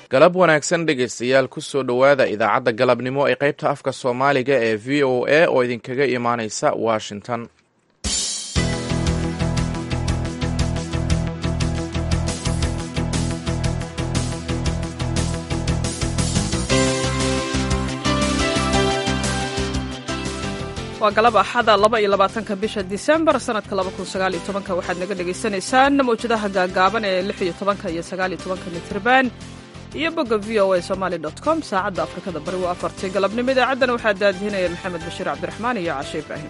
galab wanaagsan dhegaystayaal kusoo dhowaada idaacadda galabnimo ee qaybta afka soomaaliga ee v o a oo idinkaga imaaneysa washington waa galab axada laba iyo labaatanka bisha disembar sanadka laba kun sagaal iyo tobanka waxaad naga dhagaysanaysaan mawjadaha gaagaaban ee lix iyo tobanka iyo sagaal iyo tobanka mitrban iyo bogga v o a somaali dot com saacadda afrikada bari waa afartii galabnimo idaacaddana waxaa daadihinaya maxamed bashiir cabdiraxmaan iyo cashe ibraahim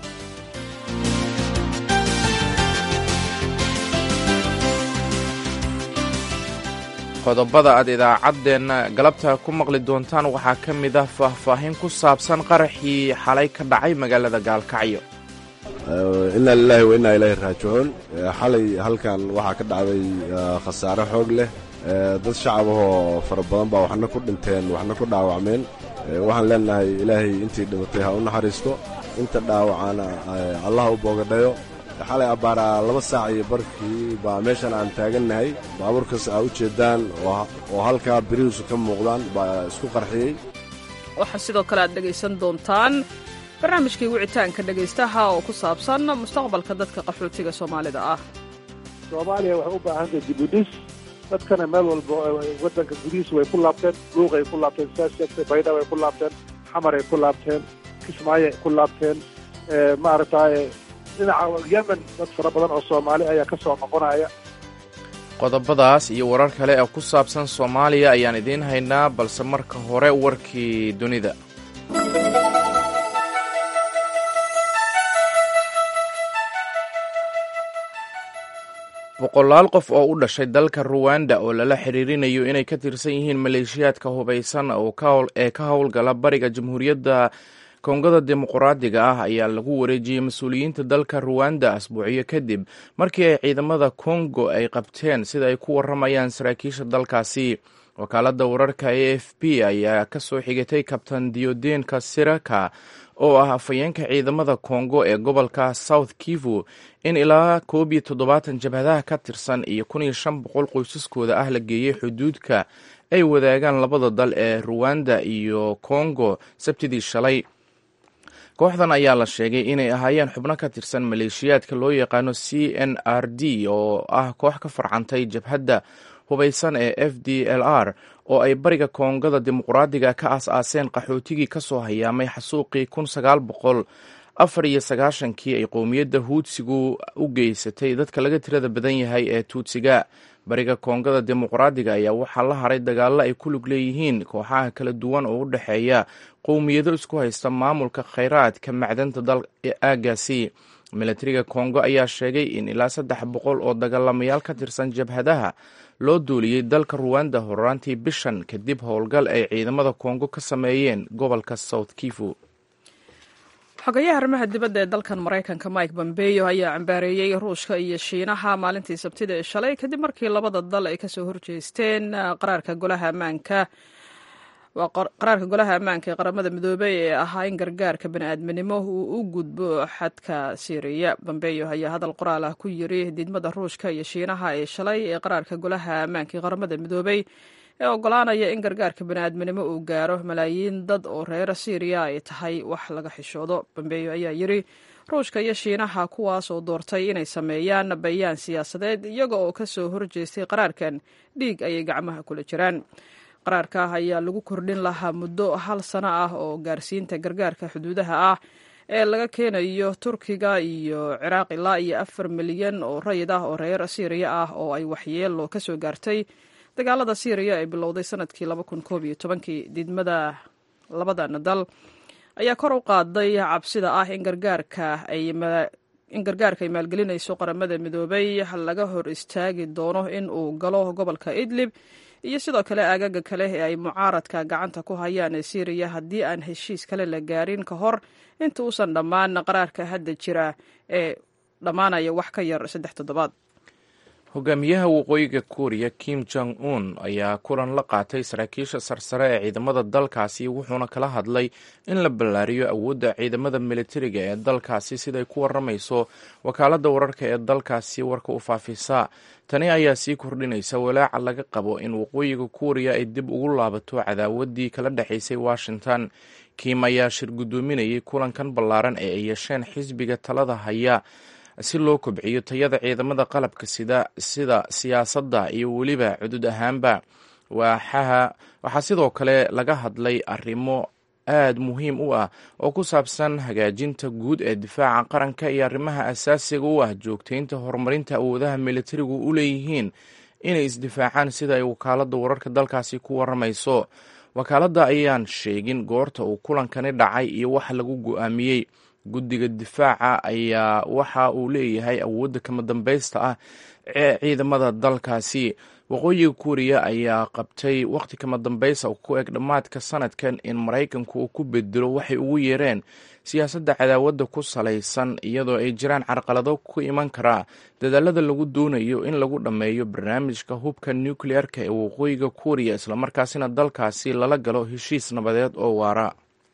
qodobada aad idaacaddeenna galabta ku maqli doontaan waxaa ka mid ah faahfaahin ku saabsan qaraxii xalay ka dhacay magaalada gaalkacyo inaa lilaahi wa innaa ilaahi raajicuun xalay halkan waxaa ka dhacday khasaare xoog leh dad shacab ahoo fara badan baa waxna ku dhinteen waxna ku dhaawacmeen waxaan leennahay ilaahay intii dhimatay ha u naxariisto inta dhaawacana allaha u boogadhayo xalay abbaaraa laba saac iyo barkii baa meeshan aan taagannahay baabuurkaas aa u jeeddaan oo halkaa birihiisu ka muuqdaan baa isku qarxiyey waxaa sidoo kale aad dhegaysan doontaan barnaamijkii wicitaanka dhegaystaha oo ku saabsan mustaqbalka dadka qaxootiga soomaalida ah soomaaliya waxay u baahantahay dibudhis dadkana meel walba waddanka gudihiisa way ku laabteen luuqay ku laabteen saas sheegtay baydhab ay ku laabteen xamaray ku laabteen kismaayoay ku laabteen maaragtaaye dhinaca yemen dad fara badan oo soomaali ayaa ka soo noqonaya qodobadaas iyo warar kale oo ku saabsan soomaaliya ayaan idiin haynaa balse marka hore warkii dunida boqolaal qof oo u dhashay dalka ruwanda oo lala xiriirinayo inay ka tirsan yihiin maleeshiyaadka hubaysan ee ka howlgala bariga jamhuuriyadda kongada dimuqraadiga ah ayaa lagu wareejiyey mas-uuliyiinta dalka ruwanda asbuucyo kadib markii ay ciidamada kongo ay qabteen sida ay ku waramayaan saraakiisha dalkaasi wakaaladda wararka a f b ayaa ka soo xigatay kabtan diodeenka siraka oo ah afhayeenka ciidamada kongo ee gobolka south kivu in ilaa koob iyo toddobaatan jabhadaha ka tirsan iyo kun iyo shan boqol qoysaskooda ah la geeyey xuduudka ay wadaagaan labada dal ee ruwanda iyo kongo sabtidii shalay kooxdan ayaa la sheegay inay ahaayeen xubno ka tirsan maleeshiyaadka loo yaqaano c n r d oo ah koox ka farcantay jabhadda hubaysan ee f d l r oo ay bariga koongada dimuqraadiga ka aas-aaseen qaxootigii ka soo hayaamay xasuuqii kun sagaal boqol afar iyo sagaashankii ay qowmiyadda huudsigu u geysatay dadka laga tirada badan yahay ee tuutsiga bariga koongada dimuqraadiga ayaa waxaa la haray dagaallo ay ku lug leeyihiin kooxaha kala duwan oo u dhexeeya qowmiyado isku haysta maamulka khayraadka macdanta dal aagaasi milatariga kongo ayaa sheegay in ilaa saddex boqol oo dagaalamayaal ka tirsan jabhadaha loo duuliyey dalka ruwanda horaantii bishan kadib howlgal ay ciidamada kongo ka sameeyeen gobolka south kivu xogayaha arrimaha dibadda ee dalkan maraykanka mike bombeyo ayaa cambaareeyey ruushka iyo shiinaha maalintii sabtida ee shalay kadib markii labada dal ay kasoo horjeesteen qaraarka golaha ammaanka qaraarka golaha ammaanka ee qaramada midoobey ee ahaa in gargaarka bani'aadminimo uu u gudbo xadka siiriya bombeyo ayaa hadal qoraal ah ku yiri diidmada ruushka iyo shiinaha ee shalay ee qaraarka golaha ammaanka ee qaramada midoobey ee ogolaanaya in gargaarka bani'aadminimo uu gaaro malaayiin dad oo reer siiriya ay tahay wax laga xishoodo bombeyo ayaa yiri ruushka iyo shiinaha kuwaas oo doortay inay sameeyaan bayaan siyaasadeed iyaga oo kasoo horjeestay qaraarkan dhiig ayay gacmaha kula jiraan qaraarka ayaa lagu kordhin lahaa muddo hal sano ah oo gaarsiinta gargaarka xuduudaha ah ee laga keenayo turkiga iyo ciraaq ilaa iyo afar milyan oo rayid ah oo reer siiriya ah oo ay waxyeelo kasoo gaartay dagaalada siiriya ee bilowday sanadkii laba kun koob iyo tobankii diidmada labadan dal ayaa kor u qaaday cabsida ah in gargaarka ay in gargaarka ay maalgelinayso qaramada midoobay laga hor istaagi doono in uu galo gobolka idlib iyo sidoo kale aagaga kale ee ay mucaaradka gacanta ku hayaan ee siiriya haddii aan heshiis kale la gaarin ka hor inta uusan dhammaan qaraarka hadda jira ee dhammaanaya wax ka yar saddex toddobaad hogaamiyaha waqooyiga kuuriya kim jong un ayaa kulan la qaatay saraakiisha sarsare ee ciidamada dalkaasi wuxuuna kala hadlay in la ballaariyo awoodda ciidamada militariga ee dalkaasi siday ku waramayso wakaaladda wararka ee dalkaasi warka u faafisa tani ayaa sii kordhinaysa walaaca laga qabo in waqooyiga kuuriya ay dib ugu laabato cadaawaddii kala dhexaysay washington kim ayaa shir guddoominayay kulankan ballaaran ee ay yeesheen xisbiga talada haya si loo kobciyo tayada ciidamada qalabka sida sida siyaasadda iyo weliba cudud ahaanba waaxaha waxaa sidoo kale laga hadlay arrimo aad muhiim u ah oo ku saabsan hagaajinta guud ee difaaca qaranka iyo arrimaha asaasiga u ah joogtaynta horumarinta awoodaha militarigu u leeyihiin inay isdifaacaan sida ay wakaaladda wararka dalkaasi ku waramayso wakaaladda ayaan sheegin goorta uu kulankani dhacay iyo wax lagu go-aamiyey guddiga difaaca ayaa waxa uu leeyahay awoodda kama dambaysta ah ee ciidamada dalkaasi waqooyiga kuuriya ayaa qabtay wakhti kama dambaysa ku eg dhammaadka sanadkan in maraykanku uu ku bedelo waxay ugu yeereen siyaasadda cadaawadda ku salaysan iyadoo ay jiraan carqalado ku iman karaa dadaalada lagu doonayo in lagu dhammeeyo barnaamijka hubka nukliyeerka ee waqooyiga kuuriya islamarkaasina dalkaasi lala galo heshiis nabadeed oo waara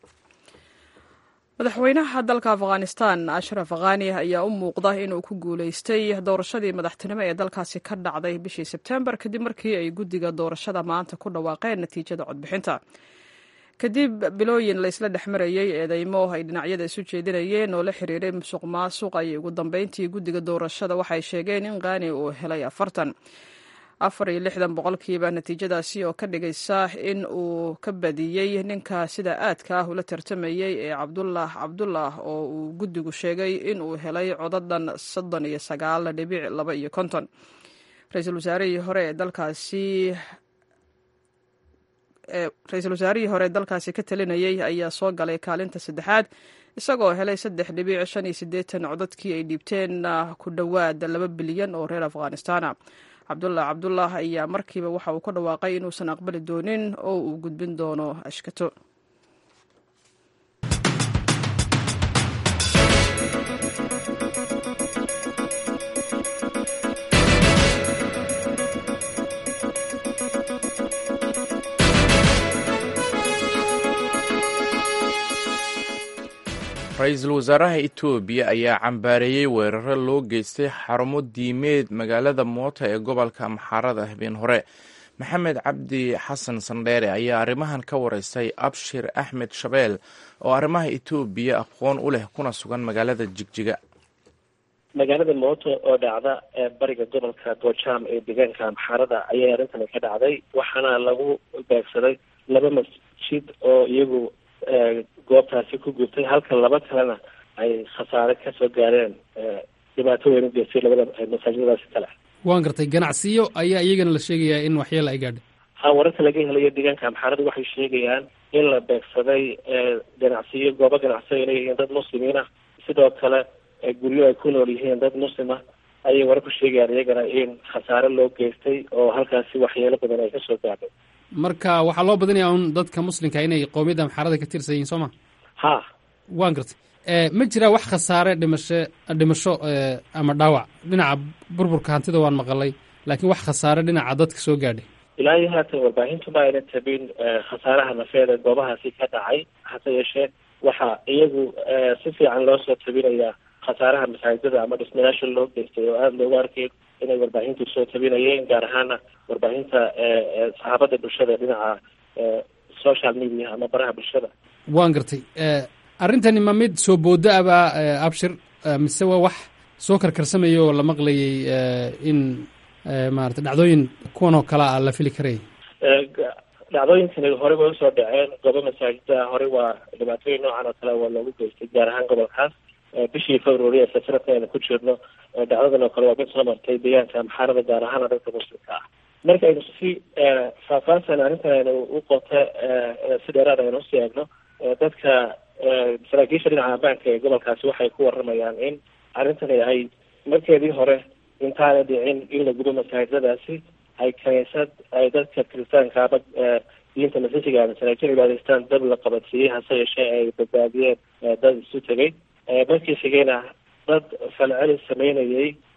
madaxweynaha dalka afghanistan ashraf khani ayaa u muuqda inuu ku guuleystay doorashadii madaxtinimo ee dalkaasi ka dhacday bishii sebtembar kadib markii ay guddiga doorashada maanta ku dhawaaqeen natiijada codbixinta kadib bilooyin laysla dhex marayey eedeymo ay dhinacyada isu jeedinayeen oo la xiriiray musuq maasuq ayay ugu dambeyntii guddiga doorashada waxay sheegeen in khani uu helay afartan afar iyo lixdan boqolkiiba natiijadaasi oo ka dhigaysa in uu ka badiyey ninka sida aadka ah ula tartamayey ee cabdullah cabdullah oo uu guddigu sheegay in uu helay codadan soddon iyo sagaal dhibic laba iyo konton ra-iisul wasaarihii hore ee dalkaasi ra-iisul wasaarihii hore dalkaasi ka talinayey ayaa soo galay kaalinta saddexaad isagoo helay saddex dhibic shan iyo siddeetan codadkii ay dhiibteen ku dhowaad laba bilyan oo reer afghanistana cabdullah cabdullah ayaa markiiba waxa uu ka dhawaaqay inuusan aqbali doonin oo uu gudbin doono ashkato ra-iisul wasaaraha etoobiya ayaa cambaareeyey weeraro loo geystay xarumo diimeed magaalada moota ee gobolka amxaarada habeen hore maxamed cabdi xasan sandheere ayaa arrimahan ka wareystay abshir axmed shabeel oo arrimaha etoobiya aqoon u leh kuna sugan magaalada jigjiga magaalada mooto oo dhacda bariga gobolka gojaam ee deegaanka amxaarada ayay arrintani ka dhacday waxaana lagu beegsaday laba masjid oo iyagu goobtaasi ku gubtay halka laba kalena ay khasaare kasoo gaareen dhibaato weyn u geystay labada masaajidadaasi kale waan gartay ganacsiyo ayaa iyagana la sheegayaa in waxyeela ay gaadhay ha wararka laga helayo deegaanka amxaarada waxay sheegayaan in la beegsaday ganacsiyo goobo ganacsiyo ay leeyihiin dad muslimiin ah sidoo kale guryo ay ku nool yihiin dad muslim ah ayay warar ku sheegayaan iyagana in khasaare loo geystay oo halkaasi waxyeelo badan ay kasoo gaadhay marka waxaa loo badinayaa un dadka muslimka inay qowmiyadda amxaarada ka tirsan yihiin soo ma ha waan gartay ma jiraa wax khasaare dhimasho dhimasho ama dhaawac dhinaca burburka hantida waan maqalay laakiin wax khasaare dhinaca dadka soo gaadhay ilaa iyo haatan warbaahintuba ayna tabin khasaaraha nafeed ee goobahaasi ka dhacay hase yeeshee waxaa iyagu si fiican loo soo tabinayaa khasaaraha masaajidada ama dhismayaasha loo geystay oo aada loogu arkay inay warbaahintu soo tabinayeen gaar ahaana warbaahinta saxaabada bulshada dhinaca social media ama baraha bulshada waan gartay arrintani ma mid soo booda abaa abshir mise waa wax soo karkarsamaya oo la maqlayay in maarata dhacdooyin kuwan oo kale a la fili karaya dhacdooyinkani hore way usoo dhaceen goobo masaajida hore waa dhibaatooyin noocan oo kale waa loogu geystay gaar ahaan gobolkaas bishii february ee sanadka aynu ku jirno dhacdadan oo kale waa mid soo martay deegaanka amxaarada gaar ahaana dadka muslimka ah marka aynu si faahfaahsan arrintan aynu u qota si dheeraad aynu usii eegno dadka saraakiisha dhinaca ammaanka ee gobolkaasi waxay ku waramayaan in arrintani ay markeedii hore intaana dhicin in la gudo masaajidadaasi ay kaniisad ay dadka kiristaanka ama diinta masiixiga masaajid cibaadaystaan dab la qabansiiyey hase yeeshee ay badbaadiyeen dad isu tegay markii xigayna dad falceli sameynayay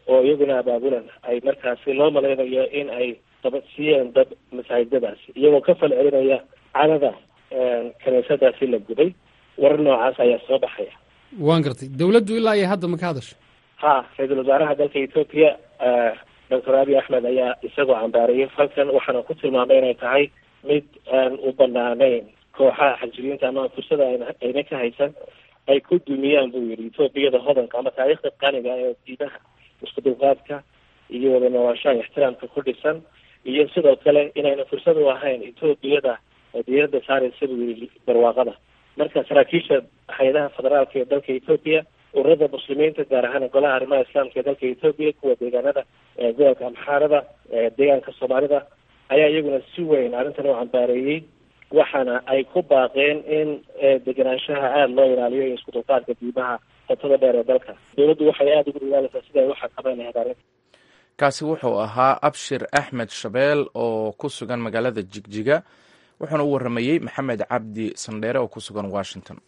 oo iyaguna abaabulan ay markaasi loo malaynayo in ay dabadsiiyeen dad masaajidadaasi iyagoo ka fal celinaya cadada kiniisadaasi la gubay warar noocaas ayaa soo baxaya waan gartay dawladdu ilaa iyo hadda ma ka hadasho ha ra-iisul wasaaraha dalka etoobiya doctor abiy axmed ayaa isagoo cambaariyay falkan waxaana ku tilmaamay inay tahay mid aan u banaanayn kooxaha xajiriinta ama fursada ayna ka haysan ay ku dumiyaan buu yidhi etoobiyada hodanka ama taariikhda qaniga ee diidaha isku dulqaadka iyo wada noolaashaha ixtiraamka ku dhisan iyo sidoo kale inayna fursad u ahayn etoobiyada diirada saaraysa buu yidhi barwaaqada marka saraakiisha hay-adaha federaalka ee dalka etoobiya ururada muslimiinta gaar ahaan golaha arrimaha islaamka ee dalka etoobiya kuwa deegaanada gobolka amxaarada deegaanka soomaalida ayaa iyaguna si weyn arrintan u cambaareeyey waxaana ay ku baaqeen in degenaanshaha aada loo ilaaliyo iyo isku dulqaadka diimaha qotada dheer ee dalka dowladdu waxay aada ugu dadaalaysaa sida ay u xakameyn lahayd arrinta kaasi wuxuu ahaa abshir axmed shabeel oo ku sugan magaalada jigjiga wuxuuna u warramayey maxamed cabdi sandheere oo ku sugan washington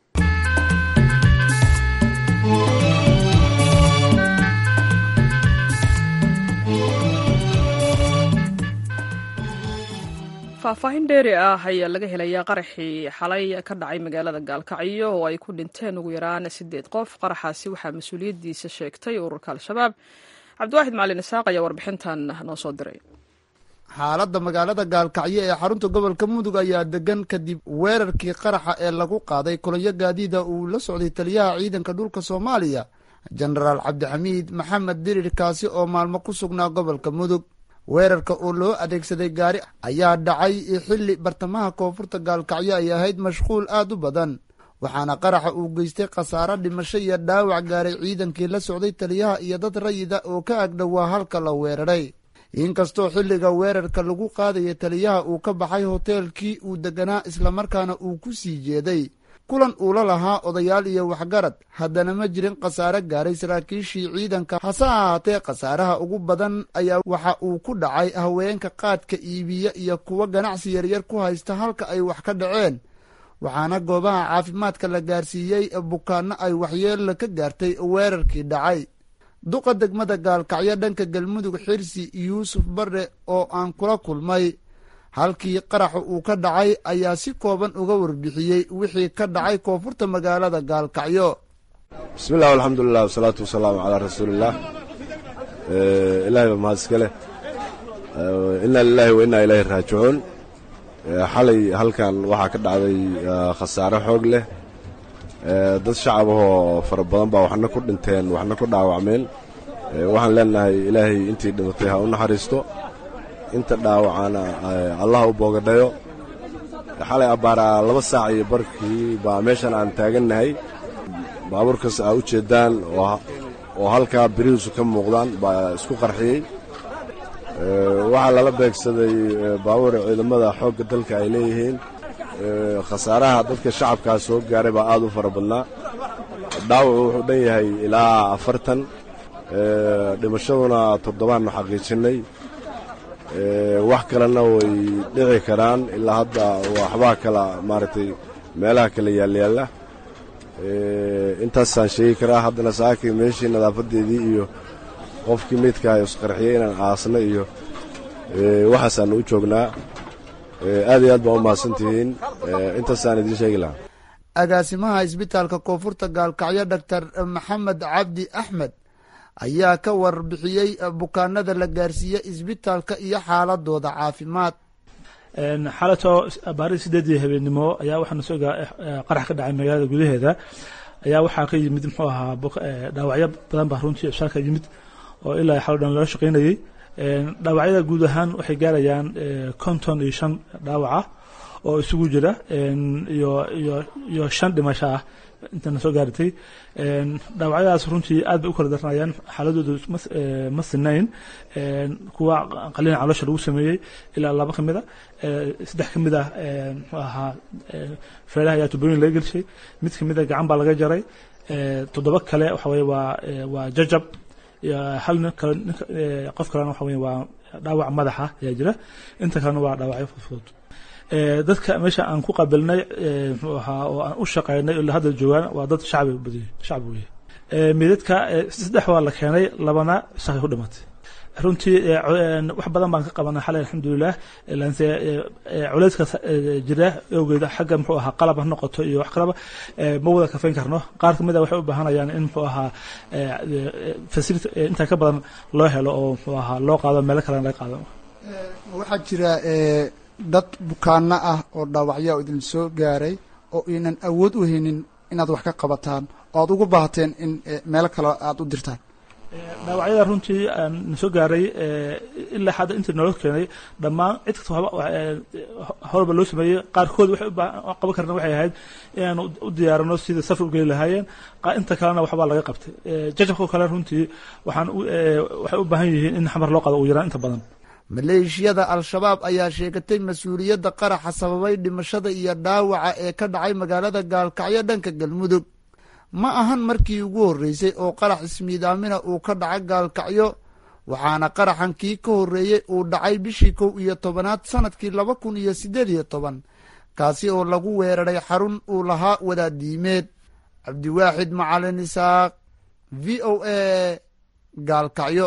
faahfaahin dheeri ah ayaa laga helayaa qaraxii xalay ka dhacay magaalada gaalkacyo oo ay ku dhinteen ugu yaraan sideed qof qaraxaasi waxaa mas-uuliyaddiisa sheegtay ururka al-shabaab cabdiwaaxid macalin isaaq ayaa warbixintan noo soo diray xaaladda magaalada gaalkacyo ee xarunta gobolka mudug ayaa degan kadib weerarkii qaraxa ee lagu qaaday kulanyo gaadiida uu la socday taliyaha ciidanka dhulka soomaaliya jenaraal cabdixamiid maxamed dirir kaasi oo maalmo ku sugnaa gobolka mudug weerarka oo loo adeegsaday gaari ayaa dhacay xilli bartamaha koonfurta gaalkacyo ay ahayd mashquul aad u badan waxaana qaraxa uu geystay khasaaro dhimasho iyo dhaawac gaaray ciidankii la socday taliyaha iyo dad rayida oo ka agdhowaa halka la weeraray inkastoo xilliga weerarka lagu qaadaya taliyaha uu ka baxay hoteelkii uu deganaa islamarkaana uu ku sii jeeday kulan uula lahaa odayaal iyo waxgarad haddana ma jirin khasaare gaaray saraakiishii ciidanka hase ahaatee khasaaraha ugu badan ayaa waxa uu ku dhacay haweenka qaadka iibiya iyo kuwa ganacsi yaryar ku haysta halka ay wax ka dhaceen waxaana goobaha caafimaadka la gaarsiiyey bukaanno ay waxyeella ka gaartay weerarkii dhacay duqa degmada gaalkacyo dhanka galmudug xirsi yuusuf bare oo aan kula kulmay halkii qaraxa uu ka dhacay ayaa si kooban uga warbixiyey wixii ka dhacay koonfurta magaalada gaalkacyo bismillahi alxamdulilah wasalaatu wasalaamu calaa rasuulillaah ilaahay baa mahad iska leh inna lilaahi wa innaa ilaahi raajicuun xalay halkan waxaa ka dhacday khasaare xoog leh dad shacabahoo fara badan baa waxna ku dhinteen waxna ku dhaawacmeen waxaan leenahay ilaahay intii dhimatay ha u naxariisto inta dhaawacana allah u boogadhayo xalay abbaaraa laba saac iyo barkii baa meeshan aan taagannahay baabuurkaas aa u jeeddaan oo halkaa birihiisu ka muuqdaan baa isku qarxiyey waxaa lala beegsaday baabuur ciidamada xoogga dalka ay leeyihiin khasaaraha dadka shacabkaa soo gaaray baa aad u fara badnaa dhaawacu wuxuu dhan yahay ilaa afartan dhimashaduna toddobaannu xaqiijinnay wax kalena way dhici karaan ilaa hadda waxbaa kala maaragtay meelaha kala yaalyaalla intaasaan sheegi karaa haddana saakii meeshii nadaafadeedii iyo qofkii meydkaha isqarxiyey inaan aasna iyo waxaasaannu u joognaa aad iyo aad baa u mahadsantihiin intaasaan idiin sheegi lahaa agaasimaha isbitaalka koonfurta gaalkacyo doctor maxamed cabdi axmed ayaa ka warbixiyey bukaanada la gaarsiiye isbitaalka iyo xaaladooda caafimaad xalatoo baarii sideedii habeennimo ayaa waxaana soo qarax ka dhacay magaalada gudaheeda ayaa waxaa ka yimid muxuu ahaa dhaawacyo badan baa runtii ibsaalka yimid oo ilaa xalo dhan loola shaqaynayey dhaawacyada guud ahaan waxay gaarayaan konton iyo shan dhaawaca oo isugu jira iyo iyo iyo shan dhimasho ah intana soo gaaratay dhaawacyadaas runtii aad bay u kala daranayaan xaaladoodu ma sinayn kuwa qalina caloosha lagu sameeyey ilaa laba ka mid a saddex ka mid ah muxuu ahaa feeraha ayaa tubooyin laga gelshay mid ka mid a gacan baa laga jaray toddoba kale waxa weye waa waa jajab hal nin kale qof kalena waxa weye waa dhaawac madaxa ayaa jira inta kalena waa dhaawacyo fudfudud dadka meesha aan ku qabilnay muxuu ahaa oo aan u shaqaynay ilaa hadda joogaan waa dad shacbi badiy shacbi weye midadka saddex waa la keenay labana shaqay ku dhimatay runtii wax badan baan ka qabanay xalay alxamdulilah lanse culeyska jira awgeeda xagga muxuu ahaa qalab ha noqoto iyo wax kalaba ma wada kafayn karno qaar kamid a waxay u baahanayaan in muxuu ahaa fasility intaa ka badan loo helo oo muxuu ahaa loo qaado meelo kalena laga qaado waxaa jira dad bukaano ah oo dhaawacyaa oo idin soo gaaray oo inan awood u haynin inaad wax ka qabataan oo aad ugu baahateen in meelo kale aada u dirtaan dhaawacyada runtii na soo gaaray ilaa hadda intii noola keenay dhammaan cid kasta horba loo sameeyey qaarkood waxay qaban karna waxay ahayd inaanu u diyaarino sidai safar u geli lahaayeen inta kalena waxbaa laga qabtay jajabka kale runtii waxaan waxay u baahan yihiin in xamar loo qaado ugu yaraan inta badan maleeshiyada al-shabaab ayaa sheegatay mas-uuliyadda qaraxa sababay dhimashada iyo dhaawaca ee ka dhacay magaalada gaalkacyo dhanka galmudug ma ahan markii ugu horreysay oo qarax ismiidaamina uu ka dhaca gaalkacyo waxaana qaraxan kii ka horreeyey uu dhacay bishii kow iyo tobanaad sanadkii laba kun iyo siddeed iyo toban kaasi oo lagu weeraray xarun uu lahaa wadaadiimeed cabdiwaaxid macalin isaaq v o a gaalkacyo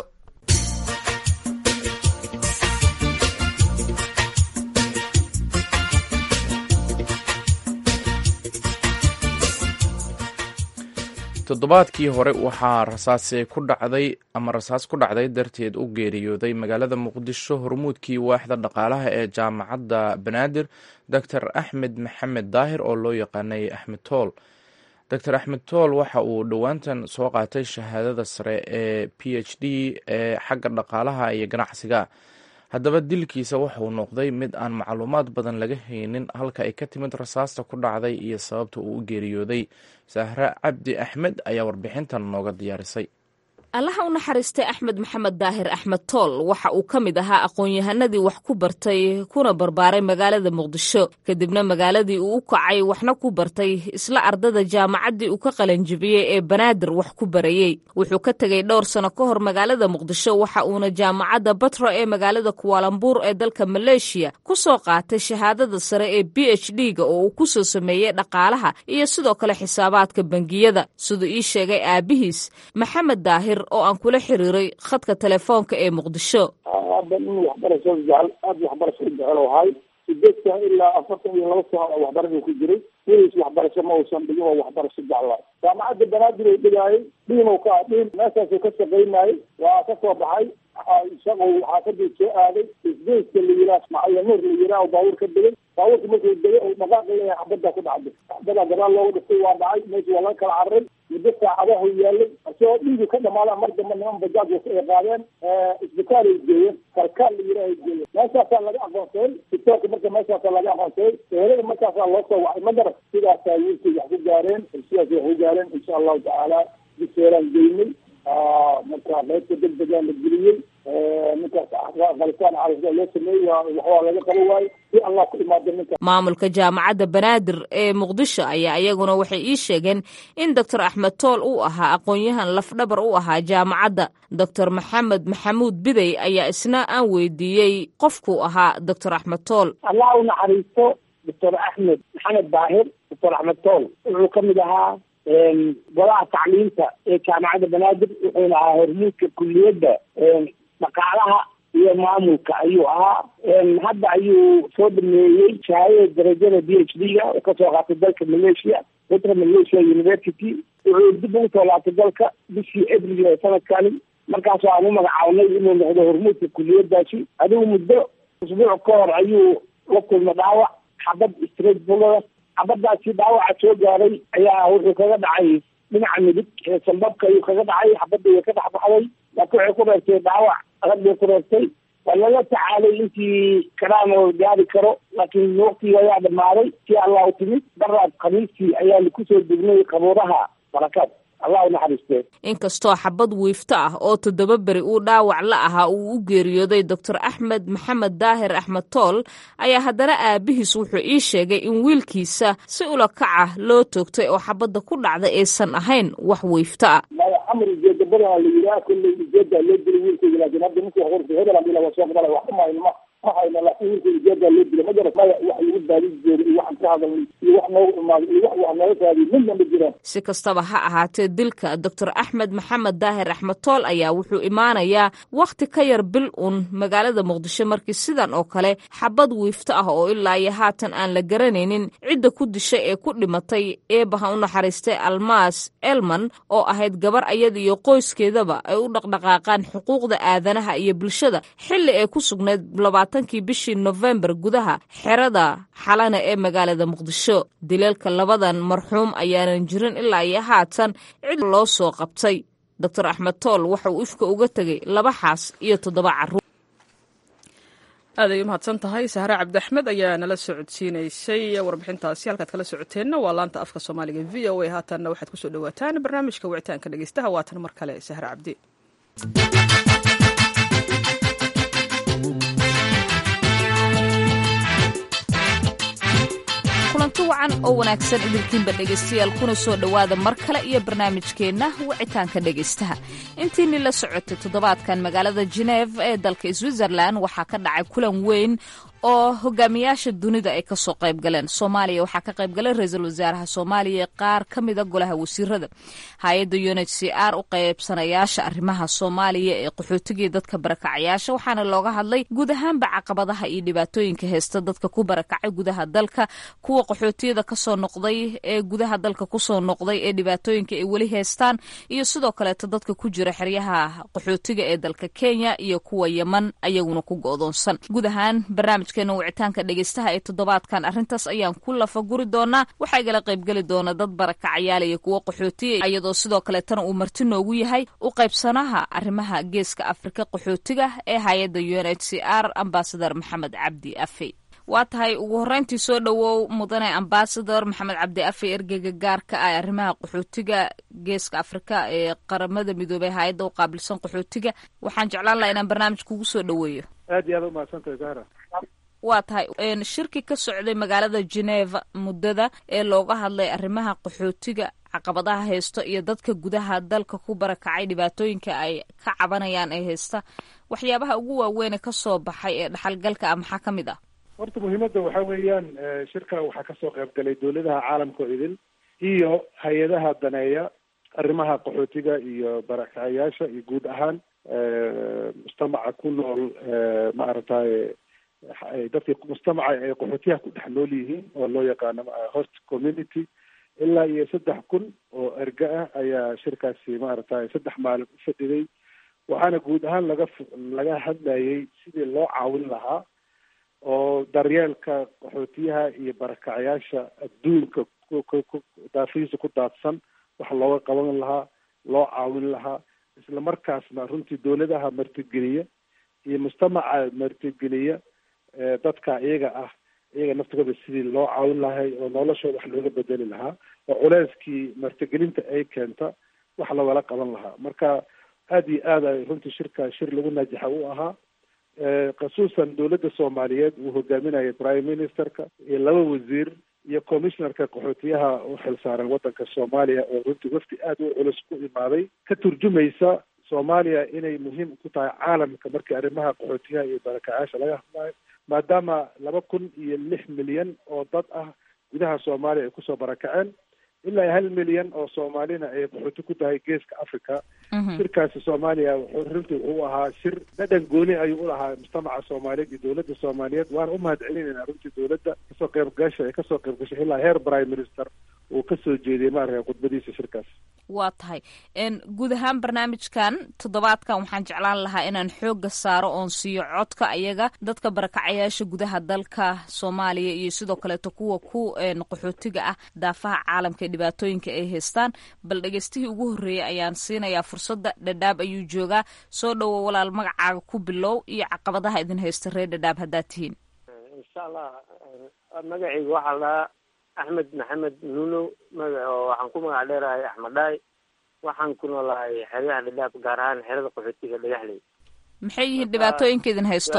toddobaadkii hore waxaa rasaasi ku dhacday ama rasaas ku dhacday darteed u geeriyooday magaalada muqdisho hormuudkii waaxda dhaqaalaha ee jaamacadda banaadir doctor axmed maxamed daahir oo loo yaqaanay axmed tool doctor axmed tool waxa uu dhowaantan soo qaatay shahaadada sare ee p h d ee xagga dhaqaalaha iyo ganacsiga haddaba dilkiisa wuxuu noqday mid aan macluumaad badan laga haynin halka ay ka timid rasaasta ku dhacday iyo sababta uu u geeriyooday sahre cabdi axmed ayaa warbixintan nooga diyaarisay allaha u naxariistay axmed maxamed daahir axmed tool waxa uu ka mid ahaa aqoon-yahanadii wax ku bartay kuna barbaaray magaalada muqdisho kadibna magaaladii uu u kacay waxna ku bartay isla ardada jaamacaddii uu ka qalanjibiyey ee banaadir wax ku barayey wuxuu ka tegey dhowr sano ka hor magaalada muqdisho waxa uuna jaamacadda batro ee magaalada kuwaalambuur ee dalka maleeshiya ku soo qaatay shahaadada sare ee b h d-ga oo uu ku soo sameeyey dhaqaalaha iyo sidoo kale xisaabaadka bangiyada siduu ii sheegay aabihiis maxamed daahir oo aan kula xiriiray khadka telefoonka ee muqdisho hadda nin waxbarasho jecel aada waxbarasho jecel ahay sideedkan ilaa afartan iyo laba sano waxbarasho ku jiray weliis waxbarasho ma uusan dhigin oo waxbarasho jeclaa jaamacadda banaadir uu dhigaayay dhiinow ka dhiin meeshaasuu ka shaqaynayay waa ka soo baxay isagu xaafadii soo aaday isgeyska la yiraa ismaaciil nuur la yiraa baabuur ka degay baabuurka markuu degay oo dhaqaaqi leeyahay xabaddaa ku dhacday xabaddaa gadaal looga dhistay waa dhacay meesha waa laga kala cararay muddo saacadahu yaalay isagoo dhiigu ka dhamaada mar dambe niman bajaaj wata ay qaadeen isbitaal ay geeyeen kalkaal la yiraa ay geeyeen meeshaasaa laga aqoonsaday isbitaalka marka meeshaasaa laga aqoonsaday ehelada markaasaa loo soo wacay ma garan sidaasaa wiilkay wax ku gaareen sidaas wax ku gaareen insha allahu tacaala biseeraan geynay marka qaybta deg degaa la geliyey ninkaas qalitaan carisa loo sameeyey waxbaa laga qabo waaye si allah ku imaado ninka maamulka jaamacadda banaadir ee muqdisho ayaa iyaguna waxay ii sheegeen in doctor axmed tool uu ahaa aqoon-yahan lafdhabar u ahaa jaamacadda doctor maxamed maxamuud bidey ayaa isna aan weydiiyey qofkuu ahaa doctor axmed tool allah u naxariisto doctor axmed maxamed daahir doctor axmed tool wuxuu ka mid ahaa golaha tacliinta ee jaamacadda banaadir wuxuuna ahaa hormuudka kuliyadda dhaqaalaha iyo maamulka ayuu ahaa hadda ayuu soo dhameeyey shahaadada darajada b h d ga oo kasoo qaatay dalka malaysia petra malaysia university wuxuu dib ugu soo laabtay dalka bishii abril ee sanadkani markaas aan u magacaabnay inuu noqdo hormuudka kuliyadaasi adigu muddo usbuuc ka hor ayuu la kulmay dhaawac xabad straight bulada xabadaasi dhaawaca soo gaaray ayaa wuxuu kaga dhacay dhinaca midig ee sambabka ayuu kaga dhacay xabadda way ka dhexbaxday laakiin waxay ku reebtay dhaawac adag bay ku reebtay waa lala tacaalay intii karaan oo gaari karo laakiin waqtigii ayaa dhamaaday si allah u timid daraad khamiistii ayaa kusoo degnay qabuuraha barakaad allah u naxariistee inkastoo xabad wiifto ah oo toddoba beri uu dhaawac la ahaa uu u geeriyooday doctor axmed maxamed daahir axmed tool ayaa haddana aabihiis wuxuu ii sheegay in wiilkiisa si ula kaca loo toogtay oo xabadda ku dhacda aysan ahayn wax wiifto ah amar ujeeda badanaa la yiraa kolley ujeeda loo dili wiilkayga laakiin hadda ninkii horta hebel hadii laga soo qabala waxba mahaynma waxayna laakiin wiilka jeebaa loo dila ma garat maya wax lagu baadin joogo iyo waxaan ka hadalnay iyo wax noogu imaaday iyo wax wax nooga raadiy midna ma jiraan si kastaba ha ahaatee dilka doctor axmed maxamed daahir axmed tool ayaa wuxuu imaanayaa wakhti ka yar bil uun magaalada muqdisho markii sidan oo kale xabad wiifto ah oo ilaa iyo haatan aan la garanaynin cidda ku dishay ee ku dhimatay eebaha u naxariistay almaas elman oo ahayd gabar ayada iyo qoyskeedaba ay u dhaqdhaqaaqaan xuquuqda aadanaha iyo bulshada xilli ay ku sugnayd labaatankii bishii nofembar gudaha xerada xalana ee magaalada muqdisho dileelka labadan marxuum ayaanan jirin ilaa iyo haatan cid loo soo qabtay doctor axmed tool waxa uu ifka uga tegay laba xaas iyo toddoba carruur aad ay u mahadsan tahay sahre cabdi axmed ayaa nala socodsiinaysay warbixintaasi halkaad kala socoteenna waa laanta afka soomaaliga v o a haatanna waxaad kusoo dhawaataan barnaamijka wicitaanka dhegeystaha waatan mar kale sahre cabdi kulanti wacan oo wanaagsan idinkiinba dhegaystayaal kuna soo dhowaada mar kale iyo barnaamijkeenna wicitaanka dhegaystaha intiinii la socotay toddobaadkan magaalada geneef ee dalka switzerland waxaa ka dhacay kulan weyn oo hogaamiyaasha dunida ay kasoo qayb galeen soomaaliya waxaa ka qayb galay ra-iisul wasaaraha soomaaliya qaar ka mida golaha wasiirada hay-adda unit c r u qaybsanayaasha arrimaha soomaaliya ee qaxootigii dadka barakacayaasha waxaana looga hadlay guud ahaanba caqabadaha iyo dhibaatooyinka heysta dadka ku barakacay gudaha dalka kuwa qaxootiyada kasoo noqday ee gudaha dalka kusoo noqday ee dhibaatooyinka ay weli heystaan iyo sidoo kaleeto dadka ku jira xeryaha qaxootiga ee dalka kenya iyo kuwa yeman ayaguna ku go-doonsan guud ahaan barnaamij wicitaanka dhegeystaha ee toddobaadkan arrintaas ayaan ku lafaguri doonaa waxaa igala qaybgeli doona dad barakacayaal iyo kuwo qaxootiya iyadoo sidoo kaleetana uu marti noogu yahay u qaybsanaha arrimaha geeska afrika qaxootiga ee hay-adda u n h c r ambasador maxamed cabdi afey waa tahay ugu horreyntii soo dhowow mudane ambasador maxamed cabdi afey ergeyga gaarka ah arrimaha qaxootiga geeska afrika ee qaramada midoobey hay-adda u qaabilsan qaxootiga waxaan jeclaan laha inaan barnaamij kugu soo dhoweeyo aad iyo aad umahadsantahay zahra waa tahay shirki ka socday magaalada geneva muddada ee looga hadlay arrimaha qaxootiga caqabadaha haysto iyo dadka gudaha dalka ku barakacay dhibaatooyinka ay ka cabanayaan ee haysta waxyaabaha ugu waaweyn ee kasoo baxay ee dhaxalgalka ah maxaa ka mid ah horta muhiimadda waxaa weeyaan shirka waxaa kasoo qayb galay dowladaha caalamka oo idin iyo hay-adaha daneeya arrimaha qaxootiga iyo barakacayaasha iyo guud ahaan mujtamaca ku nool maaragtay dadkii mujtamaca ay qaxootiyaha ku dhex nool yihiin oo loo yaqaano host community ilaa iyo saddex kun oo erga ah ayaa shirkaasi maaragtay saddex maalin u fadhiday waxaana guud ahaan laga laga hadlayay sidii loo caawin lahaa oo daryeelka qaxootiyaha iyo barakacayaasha adduunka daafihiisa ku daadsan wax looga qaban lahaa loo caawin lahaa isla markaasna runtii dowladaha martigeliya iyo mujtamaca martigeliya dadka iyaga ah iyaga naftigooda sidii loo caawin lahay oo noloshooda wax looga bedeli lahaa oo culeyskii martigelinta ay keenta wax lagala qaban lahaa marka aad iyo aad ay runtii shirka shir lagu naajixa u ahaa khasuusan dowladda soomaaliyeed uu hogaaminayay prime ministerka iyo laba wasiir iyo commissionerka qaxootiyaha u xilsaaran waddanka soomaaliya oo runtii wafdi aad u culus ku imaaday ka turjumaysa soomaaliya inay muhiim ku tahay caalamka markii arrimaha qaxootiyaha iyo barakacayaasha laga hadlayo maadaama laba kun iyo lix milyan oo dad ah gudaha soomaaliya ay kusoo barakaceen ilaa hal milyan oo soomaalina ay qaxooti ku tahay geeska africa shirkaasi soomaaliya wuxuu runtii wuxuu ahaa shir dhadhan gooni ayuu u lahaa mujtamaca soomaaliyeed iyo dowladda soomaaliyeed waana u mahad celinayna runtii dowladda kasoo qaybgasha ee kasoo qaybgashay ilaa heer prime minister uu kasoo jeediyey maaragtay khudbadiisa shirkaas waa tahay guud ahaan barnaamijkan toddobaadkan waxaan jeclaan lahaa inaan xooga saaro oon siiyo codka ayaga dadka barakacayaasha gudaha dalka soomaaliya iyo sidoo kaleeto kuwa ku qaxootiga ah daafaha caalamka ee dhibaatooyinka ay haystaan bal dhegeystihii ugu horreeyay ayaan siinayaa fursadda dhadhaab ayuu joogaa soo dhowo walaal magacaaga ku bilow iyo caqabadaha idin haysta reer dhadhaab haddaad tihiin insha allah magacayga waxaa lahaa axmed maxamed nuno magac oo waxaan ku magac dheerahay axmed dhaay waxaan ku noolahay xeryaha dhadhaab gaar ahaan xerada qaxootiga dhagaxley maxay yihiin dhibaatooyinka idin haysto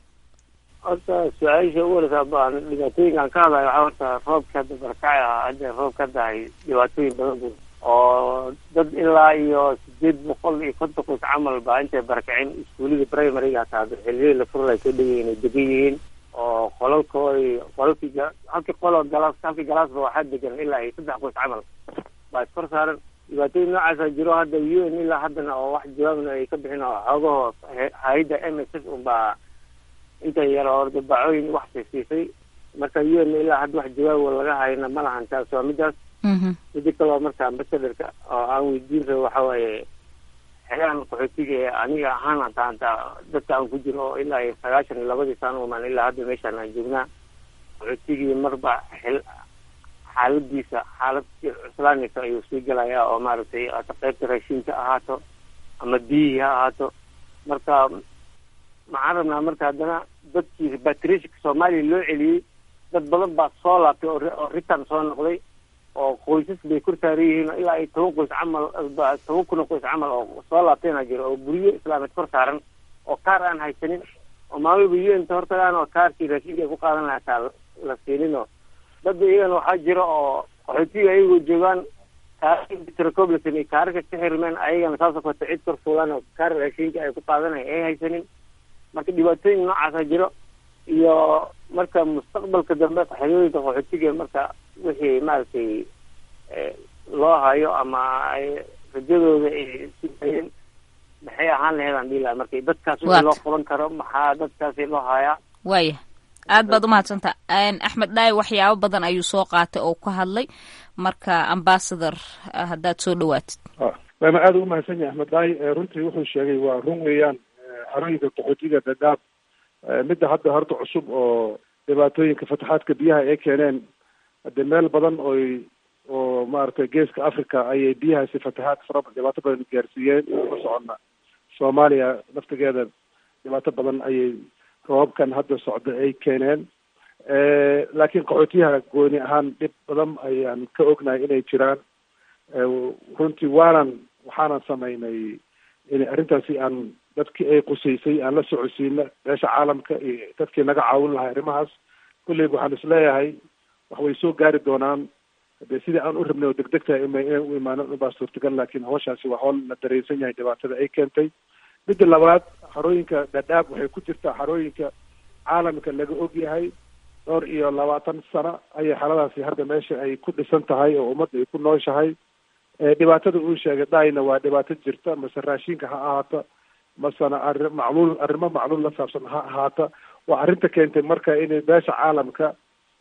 horta su-aasha u wareysaa baan dhibaatooyinkaan ka hadlayo waxaa horta roobka hadda barakacay ah hadda roobka hadda ay dhibaatooyin badan buu oo dad ilaa iyo sideed boqol iyo konton qoys camal baa intay barakaceen iskuulada primaryga hataa xiliyadii la furlay soo dhegay inay degan yihiin oo qolalkoodi qolalkii halkii qoloo galaas halkii galaasba waxaa degan ilaa iyo saddex qoys camal baa iskor saaran dhibaatooyin noocaasa jiro hadda u n ilaa haddana oo wax jawaabna ay ka bixin oo xoogaho hay-adda m s f unbaa inta yar oo dabacooyin wax siisiisay marka u n ilaa hadda wax jawaabo laga hayna ma lahan taas waa midaas midi kaloo marka ambasadorka oo aan weydiin rabo waxa waaye xegaan qaxootiga ee aniga ahaan hataa hataa dadka aan ku jiro oo ilaa iyo sagaashan iyo labadii sano umaan ilaa hadda meeshaan aan joognaa qaxootigii marba xil xaaladiisa xaalad cuslaanaysa ayuu sii galayaa oo maaragtay hata qaybta raashinka ahaato ama biyihii ha ahaato marka maxaan rabnaa marka haddana dadkii batrishka soomaaliya loo celiyey dad badan baa soo laabtay oo ritan soo noqday oo qoysas bay kor saaran yihiin oo ilaa iyo toban qoys camal toban kun oo qoys camal oo soo laabtayna jiro oo guryo islaameed kor saaran oo kaar aan haysanin oo maalwalba u n ta hortagaan oo kaarkii raashinka ay ku qaadan lahaa taa la siininoo dadba iyagana waxaa jira oo qaxootiga ayagoo joogaan kaartracobleton iyo kaararka ka xirmeen ayagana saasoo kaleto cid kor fuulaan oo kaar raashinka ay ku qaadanaya ay haysanin marka dhibaatooyin noocaasa jiro iyo marka mustaqbalka dambe qaxooyooyinka qaxootiga marka wixii maaragtay loo hayo ama ay rajadooda ay siayeen maxay ahaan lahayd aan dhihi laha marka dadkaas wixii loo qaban karo maxaa dadkaasi loo hayaa waaya aad baad umahadsanta axmed dhaay waxyaabo badan ayuu soo qaatay oo ka hadlay marka ambasador haddaad soo dhawaatid waana aada u mahadsan yahay axmed dhaay runtii wuxuu sheegay waa run weeyaan xarooyinka qaxootiga dadaab midda hadda horta cusub oo dhibaatooyinka fataxaadka biyaha ay keeneen hadde meel badan oy oo maaragtay geeska africa ayay biyahaasi fataxaad fara dhibaato badan gaarsiiyeen ma soconna soomaaliya laftigeeda dhibaato badan ayay roobabkan hadda socda ay keeneen laakiin qaxootiyaha gooni ahaan dhib badan ayaan ka ognahay inay jiraan runtii waanan waxaanan samaynay in arrintaasi aan dadkii ay qusaysay aan la socodsiina beesha caalamka iyo dadkii naga caawin lahaa arrimahaas kulleyba waxaan isleeyahay wax way soo gaari doonaan de sidii aan u rabnay oo degdegta inay u imaanan ubaa suurtagal laakiin hawshaasi waa howl la dareensan yahay dhibaatada ay keentay midda labaad xarooyinka dhadhaab waxay ku jirtaa xarooyinka caalamka laga og yahay dhowr iyo labaatan sano ayay xaladaasi hadda meesha ay ku dhisan tahay oo ummadda ay ku nooshahay dhibaatada uu sheegay dhayna waa dhibaato jirta mase raashinka ha ahaato masena arri macluul arrimo macluul la saabsan ha ahaata waa arrinta keentay marka inay beesha caalamka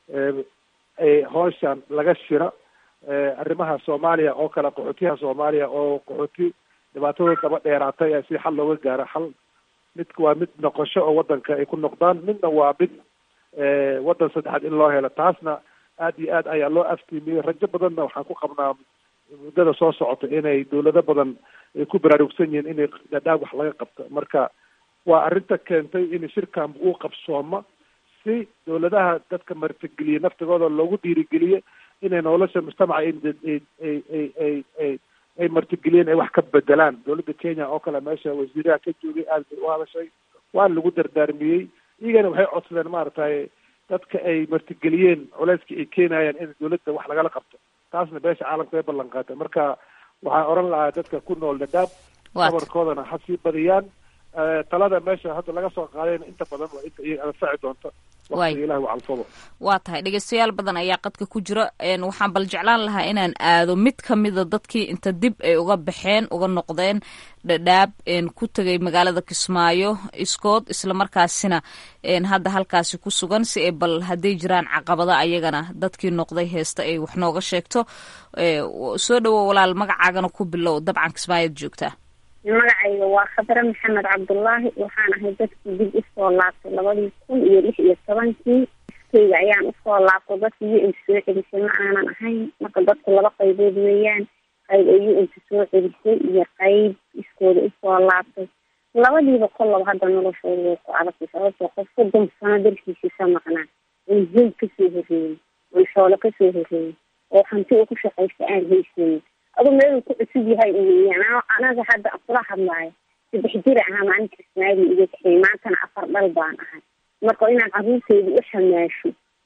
ay hooshan laga shira arrimaha soomaaliya oo kale qaxootiyaha soomaaliya oo qaxooti dhibaatadooda daba dheeraatay si xal looga gaaro xal mid waa mid noqosho oo wadanka ay ku noqdaan midna waa mid waddan saddexaad in loo helo taasna aad iyo aad ayaa loo aftiimiyey rajo badanna waxaan ku qabnaa muddada soo socota inay dawlado badan ay ku baraarugsan yihiin inay dhadhaab wax laga qabto marka waa arrinta keentay in shirkan uu qabsooma si dawladaha dadka martigeliye naftigooda loogu dhiirigeliye inay nolosha mujtamaca ay ay ay ay ay martigeliyeen ay wax ka bedelaan dawladda kenya oo kale meesha wasiiraha ka joogay aad bay u hadashay waana lagu dardaarmiyey iyagana waxay codsadeen maaragtay dadka ay martigeliyeen culeyska ay keenayaan in dawladda wax lagala qabto taasna beesha caalamka ay ballan qaatay marka waxaan oran lahaa dadka ku nool dhadhaab sabarkoodana ha sii badiyaan talada meesha hadda laga soo qaadayna inta badan waa inta iyaga anfaci doonta waqtiga ilahi waa calfado waa tahay dhegeystayaal badan ayaa qadka ku jira waxaan bal jeclaan lahaa inaan aado mid kamida dadkii inta dib ay uga baxeen uga noqdeen dhadhaab ku tegay magaalada kismaayo iskood islamarkaasina hadda halkaasi ku sugan si ay bal hadday jiraan caqabada ayagana dadkii noqday heesta ay wax nooga sheegto soo dhawo walaal magacaagana ku bilow dabcan kismaayoad joogtaa magacayga waa khadre maxamed cabdullaahi waxaan ahay dadkii dib usoo laabtay labadii kun iyo lix iyo tobankii iskeyga ayaan usoo laabtay dadka u n soo celisay ma aanan ahayn marka dadku laba qaybood weeyaan qayb ay u nta soo celisay iyo qayb iskooda usoo laabtay labadiiba kollaba hadda noloshooda way ku adagtay sababtoo qof soddon sano dalkiisii ka maqnaa oon hoy kasoo horreeyey oon shoolo kasoo horreeyey oo hanti uu ku shaqaysta aan haysanin adu meeluu ku cusub yahay weeyaan anaga hadda kula hadlaayo saddex jira ahaa maalinka ismaaili iga kaxeey maantana afar dhal baan ahay marka inaan carruurteyda u xamaasho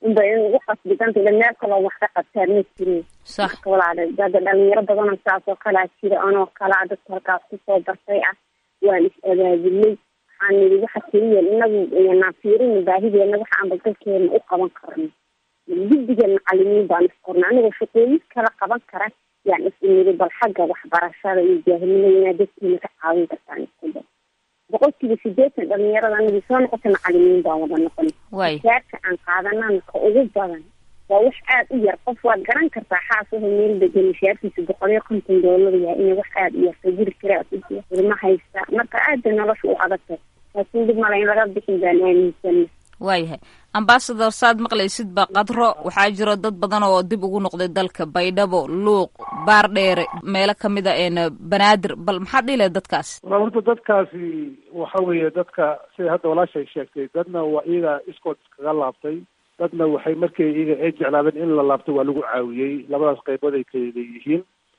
unba in ugu qasbidanta ila meel kaloo wax ka qabtaan ma jirin marka walaala dada dhalinyaro badanoo saas oo kalaa jira anoo kalaa dadka halkaas kusoo bartay ah waan is abaabulay waxaan nidhi waxa keliya inagu yanaan fiirina baahideena waxa aan badalkeena u qaban karno guddiga macalimiin baan isqornay anigoo shaqooyin kala qaban kara yaan is nidhi bal xagga waxbarashada iyo jaahilnimada inaad dadkiina ka caawin kartaan isku da boqolkiiba sideetan dhalinyarada anagii soo noqota macalimiin baan wada noqon gaarka aan qaadanana ka ugu badan waa wax aada u yar qof waad garan kartaa xaasuhu meel degan mishaarkiisa boqol iyo konton doolar yahay inay wax aada u yarta guri kara ilma haysta marka aad bay nolosha u adagtay laakiin dib male in laga bixin baan aaminsana waayahay ambasador saad maqlaysid ba qadro waxaa jiro dad badan oo dib ugu noqday dalka baydhabo luuq baardheere meelo kamid a een banaadir bal maxaad dhihi lahayd dadkaas wala horta dadkaasi waxa weeye dadka sida hadda walaashay sheegtay dadna waa iyaga iskood iskaga laabtay dadna waxay markay iyaga ay jeclaadeen in la laabto waa lagu caawiyey labadaas qaybood ay kala leeyihiin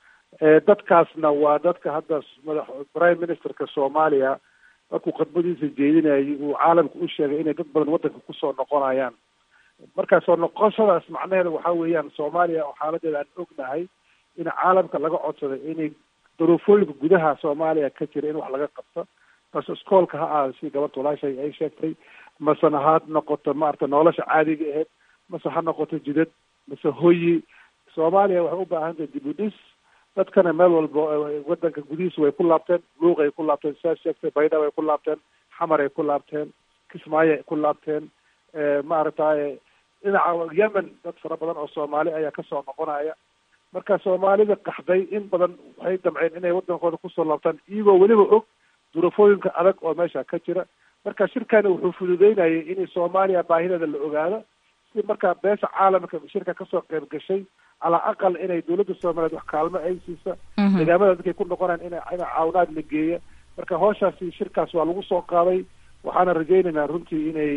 dadkaasna waa dadka hadda madax prime ministerka soomaaliya markuu khadbadiisa jeedinayay uu caalamka u sheegay inay dad badan waddanka kusoo noqonayaan marka soo noqoshadaas macnaheeda waxaa weeyaan soomaaliya oo xaaladeeda aan ognahay in caalamka laga codsaday inay daruufooyinka gudaha soomaaliya ka jira in wax laga qabto bas iskoolka ha aada si gabadha walaashay ay sheegtay masena ha noqoto maarata nolosha caadiga aheyd mase ha noqoto jidad mase hoyi soomaaliya waxay u baahan tahay dib u dhis dadkana meel walba wadanka gudihiisa way ku laabteen luuq ay ku laabteen sidaas sheegtay baydhab ay ku laabteen xamar ay ku laabteen kismaayo ay ku laabteen maaragtay dhinaca yemen dad fara badan oo soomaali ayaa kasoo noqonaya marka soomaalida qaxday in badan waxay damceen inay wadankooda kusoo laabtaan iyagoo weliba og durafooyinka adag oo meesha ka jira marka shirkani wuxuu fududeynayay in soomaaliya baahideeda la ogaado si markaa beesha caalamka shirka kasoo qeyb gashay calaa aqal inay dawladda soomaaliyeed wax kaalmo ay siisa deegaamada dadkay ku noqonaan ina ina caawinaad la geeya marka hawshaasi shirkaas waa lagu soo qaaday waxaana rajaynaynaa runtii inay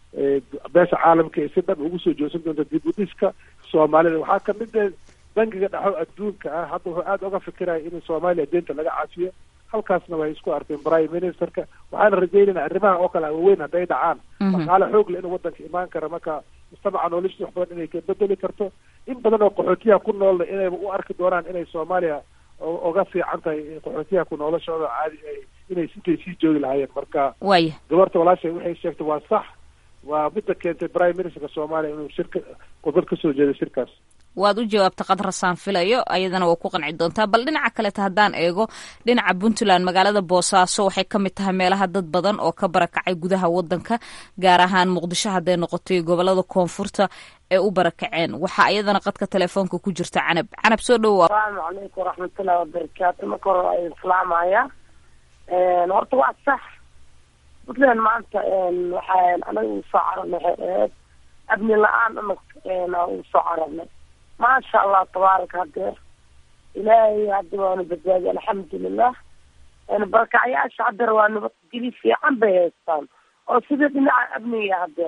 beesha caalamka ay si dhab ugu soo joogsan doonto dib u dhiska soomaalida waxaa kamid ah bangiga dhexo adduunka ah hadda wuxuu aada uga fikiraya in soomaaliya deenta laga cafiyo halkaasna way isku arkeen prime ministerka waxaana rajaynaynaa arrimaha oo kale waaweyn hadday dhacaan dhaqaale xoog le inuu wadanka imaan kara marka mujtamaca noloshiisa wax badan inay ka bedeli karto in badan oo qaxootiyaha ku noolna inayba u arki doonaan inay soomaaliya uga fiican tahay qaxootiyaha ku noolashooda caadi ay inay intay sii joogi lahaayeen marka waya gabarta walaashay waxay sheegtay waa sax waa midda keentay prime ministerka soomaaliya inuu shirka khudbad kasoo jeeday shirkaas waad u jawaabta qadrasaan filayo ayadana waa ku qanci doontaa bal dhinaca kaleta haddaan eego dhinaca puntland magaalada boosaaso waxay ka mid tahay meelaha dad badan oo ka barakacay gudaha wadanka gaar ahaan muqdisho hadday noqotay gobolada koonfurta ee u barakaceen waxaa iyadana qadka telefoonka ku jirta canab canab soo dhowoa asalaamu calaykum waraxmatullahi wabarakaatu marka hore waa idin salaamaya horta waa sax puntland maanta waxaa anaga uu soo cararnay waxay ahayd abni la-aan anag uu soo cararnay maasha allah tabaaraka hadeer ilaahay hadda waanu badbaadiy alxamdulilah barakacyaasha hadeer waa nabadgeli fiican bay haystaan oo sida dhinaca amniga hadeer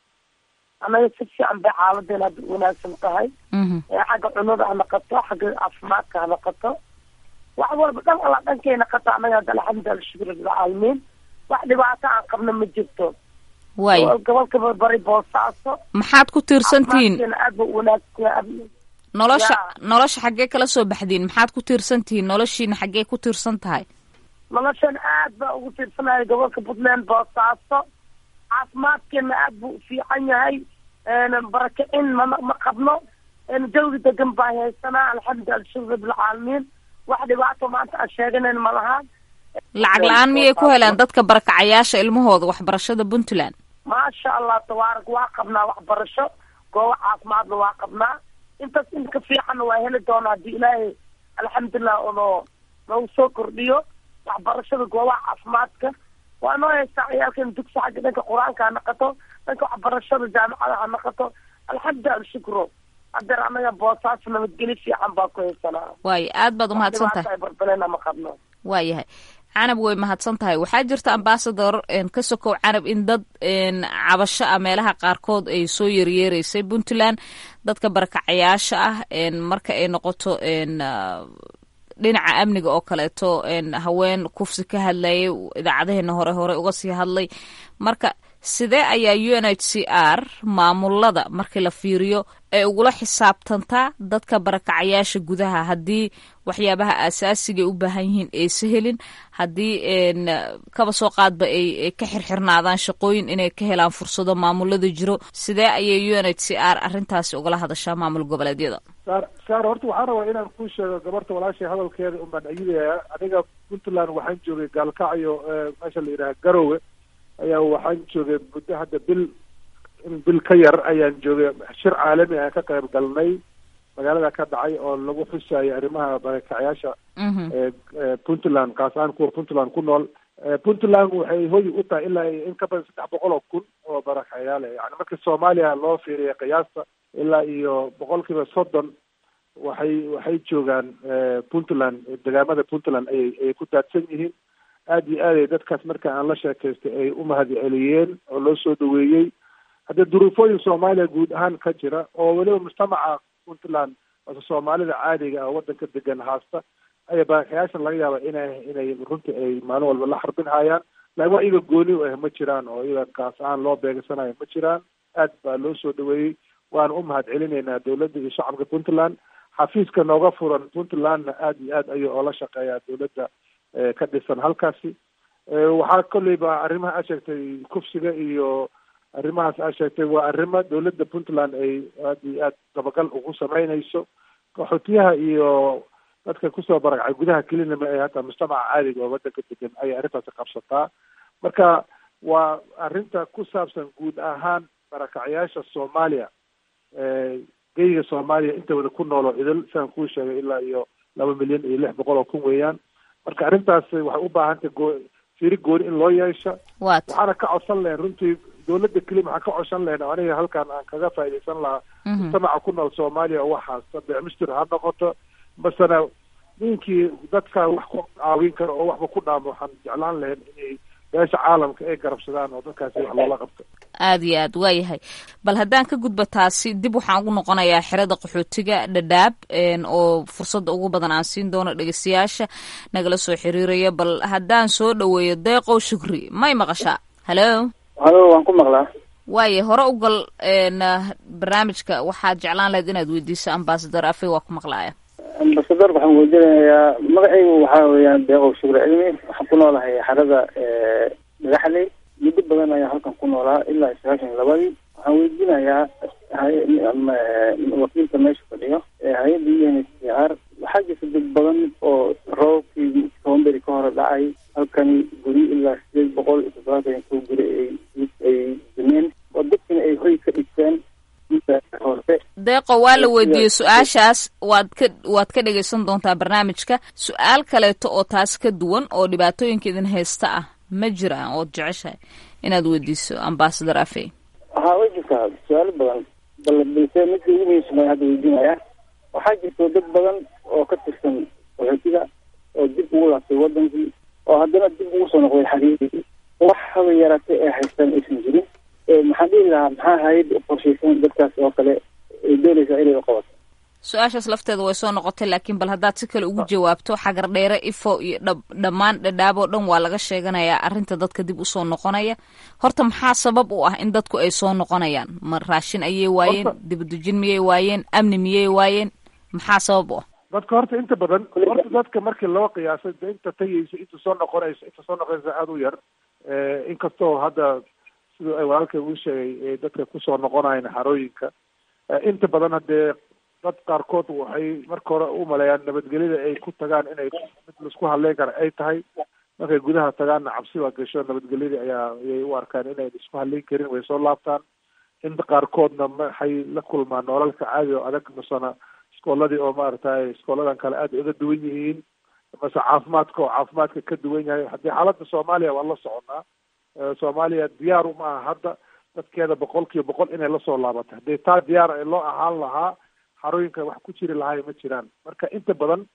anaga si fiican bay xaaladeena hadda wanaagsan tahay xagga cunada ha naqato xagga caafimaadka ha naqato wax walba dhan alla dhankay naqato anaga hadda alxamdulilah shukr bilcaalamiin wax dhibaato aan qabna ma jirto waay gobolka barbari boosaaso maxaad ku tiirsantihiin aad ba wanaagsan nolosha nolosha xaggee kala soo baxdiin maxaad ku tiirsan tihiin noloshiina xaggee ku tiirsan tahay noloshan aad baa ugu tiirsanahay gobolka puntland boosaaso caafimaadkeena aad buu ufiican yahay barakicin mana ma qabno jawi degan baa haysanaa alxamdulilah shukr bilcaalamiin wax dhibaato maanta aan sheeganayn ma lahaan lacag la-aan miyay ku helaan dadka barakacayaasha ilmahooda waxbarashada puntland maasha allah tabaarak waa qabnaa waxbarasho goobo caafimaadna waa qabnaa intaas in ka fiicanna waa heli doona haddii ilaahay alxamdulilah ono nagu soo kordhiyo waxbarashada goobaha caafimaadka waa noo haystaa ciyaalkan dugsi xagga dhanka qur-aanka ha naqato dhanka waxbarashada jaamacada ha naqato alxamdulilah alshukro hadeer anaga boosaaso nabadgeli fiican baa ku haysanaa waayo aad baad umahadsan tahay barbalena ma qabno waayahay canab way mahadsan tahay waxaa jirta ambasador ka sokow canab in dad cabasho ah meelaha qaarkood ay soo yeryeereysay puntland dadka barakacayaasha ah marka ay noqoto dhinaca amniga oo kaleeto haween kufsi ka hadlayay idaacadaheena hore hore uga sii hadlay marka sidee ayaa u n h c r maamulada markii la fiiriyo ay ugula xisaabtantaa dadka barakacayaasha gudaha haddii waxyaabaha aasaasiga ay u baahan yihiin aysa helin haddii kaba soo qaadba ay ka xirxirnaadaan shaqooyin inay ka helaan fursado maamulada jiro sidee ayay u n h c r arrintaasi ugala hadashaa maamul goboleedyada saar saar horta waxaan rabaa inaan kuu sheego gabarta walaashay hadalkeeda unbaan ayidaya aniga puntland waxaan joogay gaalkacyo meesha la yidhaha garowe ayaa waxaan joogay muddo hadda bil bil ka yar ayaan joogay shir caalami aan ka qayb galnay magaalada ka dhacay oo lagu xusayo arrimaha barakacayaasha puntland kaas ahaan kuwa puntland ku nool puntland waxay hoy u tahay ilaa in ka badan saddex boqol oo kun oo barakacayaal yani marka soomaaliya loo fiiriya qiyaasta ilaa iyo boqolkiiba soddon waxay waxay joogaan puntland degaamada puntland ayay ayay ku daadsan yihiin aada iyo aad ay dadkaas marka aan la sheekaystay ay u mahad celiyeen oo loo soo dhaweeyey haddee duruufooyin soomaaliya guud ahaan ka jira oo weliba mujtamaca puntland ase soomaalida caadiga ah waddanka degan haasta ayaa barakayaashan laga yaaba inay inay runtii ay maalin walba la xarbin hayaan laakin wax iyaga gooni u ah ma jiraan oo iyaga kaas aan loo beegsanayo ma jiraan aad baa loo soo dhaweeyey waana u mahad celinaynaa dowladda iyo shacabka puntland xafiiska nooga furan puntlandna aada iyo aad ayuu oola shaqeeyaa dowladda ka dhisan halkaasi waxaa kolleyba arrimaha aad sheegtay kufsiga iyo arrimahaas aad sheegtay waa arrimo dowladda puntland ay aad iyo aad dabagal ugu sameynayso qaxootiyaha iyo dadka kusoo barakacay gudaha kelinama ee hataa mujtamaca caadiga oo waddanka degan ayay arrintaasi qabsataa marka waa arrinta ku saabsan guud ahaan barakacyaasha soomaaliya geyga soomaaliya inta wada ku noolo idil sidaan kuu sheegay ilaa iyo laba milyan iyo lix boqol oo kun weeyaan marka arrintaas waxay u baahantay goo fiiri gooni in loo yeesha waxaana ka codsan lahayn runtii dowladda kelima waxaan ka codsan lahayn aniga halkaan aan kaga faaidaysan lahaa mujtamaca ku nool soomaaliya oo waxaasta beecmistir ha noqoto masena ninkii dadka wax ku caawin karo oo waxba ku dhaamo waxaan jeclaan lahayn inay beesha caalamka ay garabsadaan oo dadkaasi wax loola qabto aada iyo aad waayahay bal haddaan ka gudba taasi dib waxaan ugu noqonayaa xerada qaxootiga dhadhaab oo fursadda ugu badan aan siin doono dhegeystayaasha nagala soo xiriiraya bal haddaan soo dhaweeyo deeqow shukri may maqashaa hallo halo waan ku maqlaa waaye hore u gal barnaamijka waxaad jeclaan lahayd inaad weydiiso ambasador afey waa ku maqlaaya ambasador waxaan weydiinayaa magacaygu waxaa weeyaan deeqow shukri cilmi waxaan ku noolahay xerada dhagaxley muddo badan ayaan halkan ku noolaa ilaa sagaashan iyo labadii waxaan weydiinayaa wakiilka meesha fadhiyo hay-adda u n h c r waxaa jirta dad badan oo roobkii toban beri ka hore dhacay halkani guri ilaa sideed boqol iyo toddobaatan iyo kow guri ay ay dumeen oo dadkina ay hoy ka dhigteen hoose deeqo waa la weydiiyey su-aashaas waad ka waad ka dhegaysan doontaa barnaamijka su-aal kaleeto oo taas ka duwan oo dhibaatooyinka idin haysta ah ma jiraan ood jeceshahay inaad weydiiso ambasador afey waxaa way jirtaa su-aalo badan bal balse midka ugu muhiimsan baan hadda weydiinayaa waxaa jirta dad badan oo ka tirsan qaxootiga oo dib ugu laabtay wadankii oo haddana dib ugu soo noqday xariirigii wax haba yaraatay ay haystaan aysan jirin maxaan dhihi lahaa maxaa hay-adda uqorshaysan dadkaas oo kale ay doonaysaa inay uqabato su-aashaas lafteeda way soo noqotay laakiin bal haddaad si kale ugu jawaabto xagar dheere ifo iyo dha dhammaan dhadhaab oo dhan waa laga sheeganayaa arrinta dadka dib usoo noqonaya horta maxaa sabab u ah in dadku ay soo noqonayaan ma raashin ayay waayeen dibadejin miyay waayeen amni miyay waayeen maxaa sabab u ah dadka horta inta badan horta dadka markii loo qiyaasay de inta tagaysa inta soo noqonaysa inta soo noqonaysa aada u yar inkastoo hadda siduu ay walaalkay uu sheegay dadka kusoo noqonayan xarooyinka inta badan haddee dad qaarkood waxay marka hore u maleeyaan nabadgelyada ay ku tagaan inay mid laisku hadleyn kara ay tahay markay gudaha tagaanna cabsi baa gasho nabadgelyadii ayaa ayay u arkaan inay isku hadleyn karin way soo laabtaan inta qaarkoodna waxay la kulmaan nololka caadi oo adag masena iskooladii oo maaragtay iskooladan kale aada uga duwan yihiin mase caafimaadka oo caafimaadka ka duwan yahay haddii xaaladda soomaaliya waan la soconaa soomaaliya diyaar uma aha hadda dadkeeda boqol kiiba boqol inay lasoo laabato haddii taa diyaar ay loo ahaan lahaa xarooyinka wax ku jiri lahaay ma jiraan marka inta badan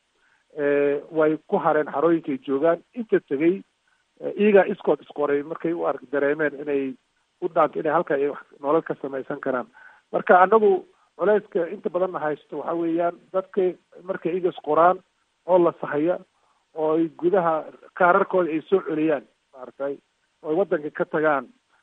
way ku hareen xarooyinkay joogaan inta tegey iyagaa iskood isqoray markay u ark dareemeen inay u dhaanto inay halka ay nolol ka samaysan karaan marka anagu culeyska inta badanna haysto waxa weeyaan dadka markay iyaga isqoraan oo la sahaya oo ay gudaha kaararkooda ay soo celiyaan maaragtay oo ay waddanka ka tagaan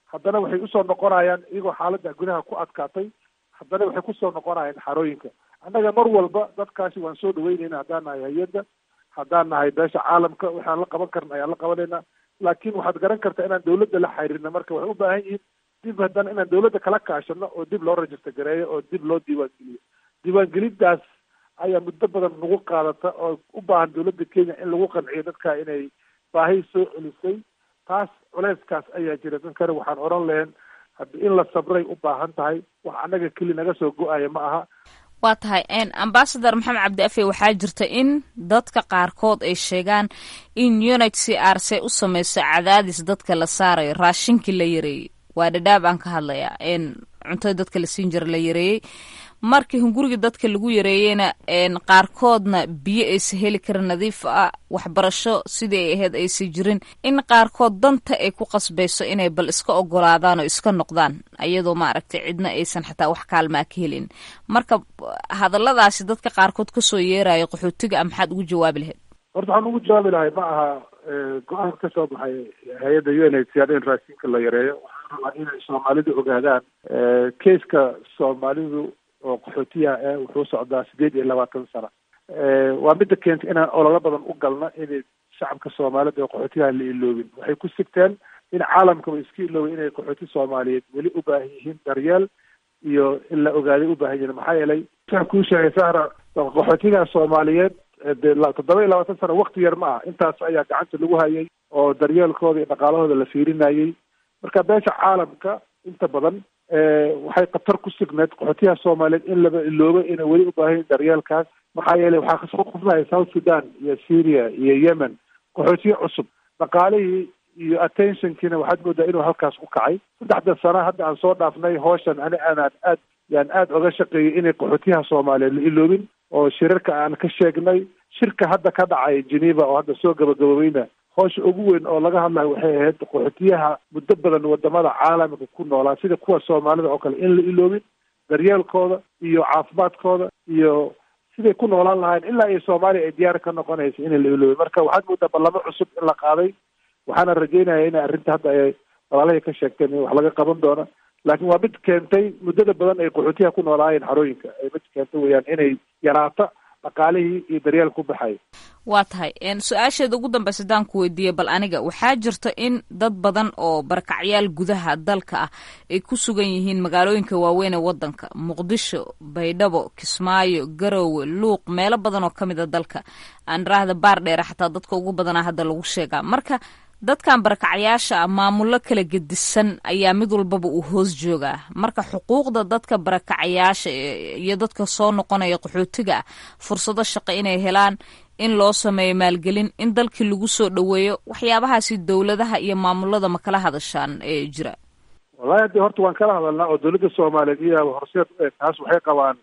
haddana waxay usoo noqonayaan iyagoo xaaladda gudaha ku adkaatay haddana waxay kusoo noqonayaan xarooyinka annaga mar walba dadkaasi waan soo dhaweynayna haddaan nahay hay-adda haddaan nahay beesha caalamka waxaan la qaban karna ayaan la qabanaynaa laakiin waxaad garan kartaa inaan dawladda la xiriirna marka waxay u baahan yihiin dib haddana inaan dawladda kala kaashano oo dib loo rajista gareeyo oo dib loo diiwaangeliyo diiwaangelintaas ayaa muddo badan nagu qaadata oo u baahan dawladda kenya in lagu qanciyo dadka inay baahi soo celisay taas culeyskaas ayaa jira dankana waxaan odhan lahayn haddi in la sabray u baahan tahay wax annaga keli naga soo go-aya ma aha waa tahay ambasador maxamed cabdi afe waxaa jirta in dadka qaarkood ay sheegaan in unit c r c u sameyso cadaadis dadka la saarayo raashinkii la yareeyey waa dhadhaab aan ka hadlayaa cuntada dadka la siin jira la yareeyey markii hunguriga dadka lagu yareeyeyna qaarkoodna biyo aysa heli karin nadiif ah waxbarasho sidii ay ahayd aysa jirin in qaarkood danta ay ku qasbayso inay bal iska ogolaadaan oo iska noqdaan ayadoo maaragtay cidna aysan xataa wax kaalmaa ka helin marka hadalladaasi dadka qaarkood kasoo yeerayo qaxootiga a maxaad ugu jawaabi lahayd horta waxaan ugu jawaabi lahay ma aha go-aan ka soo baxay hay-adda u n h c r in raashinka la yareeyo waxaan rabaa inay soomaalidu ogaadaan keiska soomaalidu oo qaxootiyaha eh wuxuu socdaa sideed iyo labaatan sano waa midda keentay inaan ololo badan u galna inay shacabka soomaalida oo qaxootiyaha la iloobin waxay ku sigteen in caalamkaba iska iloobay inay qaxooti soomaaliyeed weli u baahan yihiin daryeel iyo in la ogaaday u baahan yihiin maxaa yeelay waxaan kuu sheegay sahra qaxootiyaha soomaaliyeed de toddoba iyo labaatan sano wakti yar ma ah intaas ayaa gacanta lagu hayay oo daryeelkooda iyo dhaqaalahooda la fiirinayay marka beesha caalamka inta badan waxay khatar ku signeed qaxootiyaha soomaaliyeed in laba iloobo inay weli u baahan daryeelkaas maxaa yeelay waxaa kasoo qufnaya south sudan iyo syria iyo yemen qaxootiye cusub dhaqaalihii iyo attentionkiina waxaad moodaa inuu halkaas ku kacay saddexda sano hadda aan soo dhaafnay hooshan ani aanaan aad yaan aada oga shaqeeyay inay qaxootiyaha soomaaliyeed la iloobin oo shirarka aan ka sheegnay shirka hadda ka dhacay geneva oo hadda soo gabagaboobeyna hoosha ugu weyn oo laga hadlayo waxay ahayd qaxootiyaha muddo badan wadamada caalamka ku noolaa sida kuwa soomaalida oo kale in la iloobin daryeelkooda iyo caafimaadkooda iyo siday ku noolaan lahayn ilaa iyo soomaaliya ay diyaar ka noqonaysa in la iloobin marka waxaad moodaa ballamo cusub in la qaaday waxaana rajeynaya inay arrinta hadda ay walaalahay ka sheegteen in wax laga qaban doono laakiin waa mid keentay muddada badan ay qaxootiyaha ku noolaayeen xarooyinka ay mid keentay weyaan inay yaraato dhaqaalihii iyo daryeel ku baxay waa tahay su-aasheeda ugu dambeysa hadaan ku weydiiyey bal aniga waxaa jirta in dad badan oo barakacyaal gudaha dalka ah ay ku sugan yihiin magaalooyinka waaweyn ee wadanka muqdisho baydhabo kismaayo garowe luuq meelo badan oo ka mid a dalka aan iraahda baar dheere xataa dadka ugu badanaa hadda lagu sheegaa marka dadkan barakacyaasha ah maamullo kala gedisan ayaa mid walbaba uu hoos joogaa marka xuquuqda dadka barakacayaasha iyo dadka soo noqonaya qaxootiga ah fursado shaqo inay helaan in loo sameeyo maalgelin in dalkii lagu soo dhoweeyo waxyaabahaasi dowladaha iyo maamulada ma kala hadashaan ee jira wallahi haddi horta waan kala hadalnaa oo dowladda soomaaliyeed iyo horseed u eg taas waxay qabaan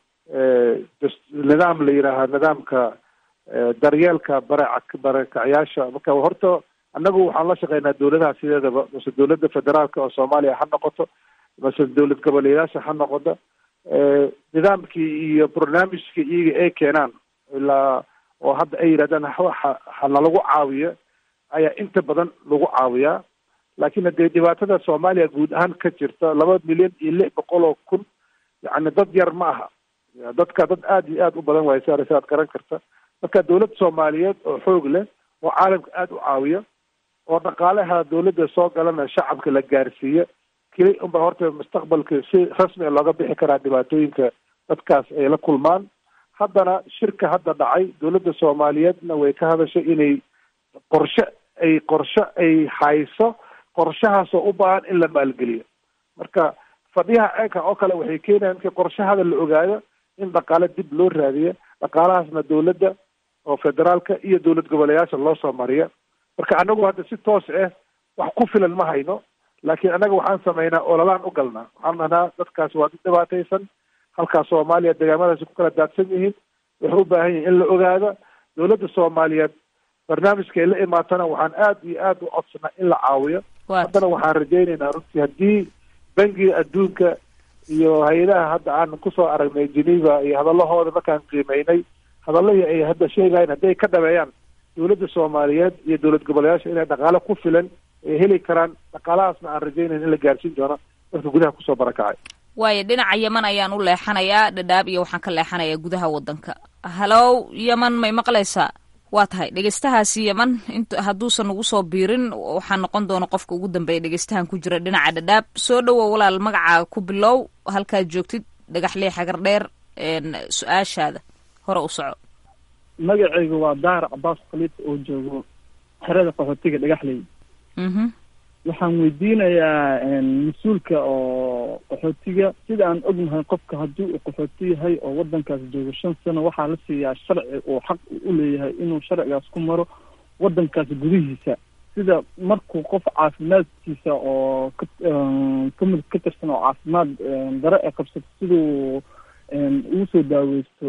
nidaam la yidhaaha nidaamka daryeelka bara barakacyaasha marka horta annagu waxaan la shaqeynaa dowladaha sideedaba mase dowladda federaalka oo soomaaliya ha noqoto mase dowlad goboleeyaasha ha noqoto nidaamkii iyo barnaamijkii iyaga ay keenaan ilaa oo hadda ay yidhahdaan hanalagu caawiyo ayaa inta badan lagu caawiyaa laakiin hadee dhibaatada soomaaliya guud ahaan ka jirta laba milyan iyo lix boqol oo kun yacni dad yar ma aha dadka dad aada iyo aada u badan waayo sar si aad garan karta marka dowladda soomaaliyeed oo xoog leh oo caalamka aada u caawiya oo dhaqaalaha dowladda soo galana shacabka la gaarsiiya keli unba horta mustaqbalka si rasmi a looga bixi karaa dhibaatooyinka dadkaas ay la kulmaan haddana shirka hadda dhacay dowladda soomaaliyeedna way ka hadashay inay qorshe ay qorshe ay hayso qorshahaasoo u baahan in la maalgeliyo marka fadhiyaha eenka oo kale waxay keenayaan markii qorshahada la ogaado in dhaqaale dib loo raadiyo dhaqaalahaasna dowladda oo federaalka iyo dowlad goboleyaasha loo soo mariya marka anagu hadda si toos ah wax ku filan ma hayno laakiin annaga waxaan sameynaa ololaan u galnaa waxaan dhahnaa dadkaas waa dad dhibaataysan halkaas soomaaliya deegaamadaasi ku kala daadsan yihiin waxay u baahan yihin in la ogaado dowladda soomaaliyeed barnaamijka ay la imaatana waxaan aada iyo aada u codsanaa in la caawiyo haddana waxaan rajaynaynaa runtii haddii bangiga adduunka iyo hay-adaha hadda aan kusoo aragnay geneva iyo hadalahooda markaan qiimeynay hadalahii ay hadda sheegayen haddii ay ka dhameeyaan dowladda soomaaliyeed iyo dowlad goboleyaasha inay dhaqaale ku filan ay heli karaan dhaqaalahaasna aan rajaynayn in la gaarsiin doono dadka gudaha kusoo barakacay waayo dhinaca yeman ayaan u leexanayaa dhadhaab iyo waxaan ka leexanayaa gudaha waddanka halow yeman may maqlaysaa waa tahay dhegeystahaasi yeman int hadduusan ugu soo biirin waxaa noqon doona qofka ugu dambeeya dhegeystahan ku jira dhinaca dhadhaab soo dhowow walaal magacaa ku bilow halkaad joogtid dhagaxlee xagar dheer su-aashaada hore u soco magacaygu waa daar cabaas khaliif oo joogo xerada qaxootiga dhagaxley waxaan weydiinayaa mas-uulka oo qaxootiga sida aan ognahay qofka haddii uu qaxooti yahay oo wadankaas joogo shan sano waxaa la siiyaa sharci uu xaq u leeyahay inuu sharcigaas ku maro wadankaas gudihiisa sida markuu qof caafimaadkiisa oo ka kamid ka tirsan oo caafimaad dare ee qabsato siduu ugu soo daaweysto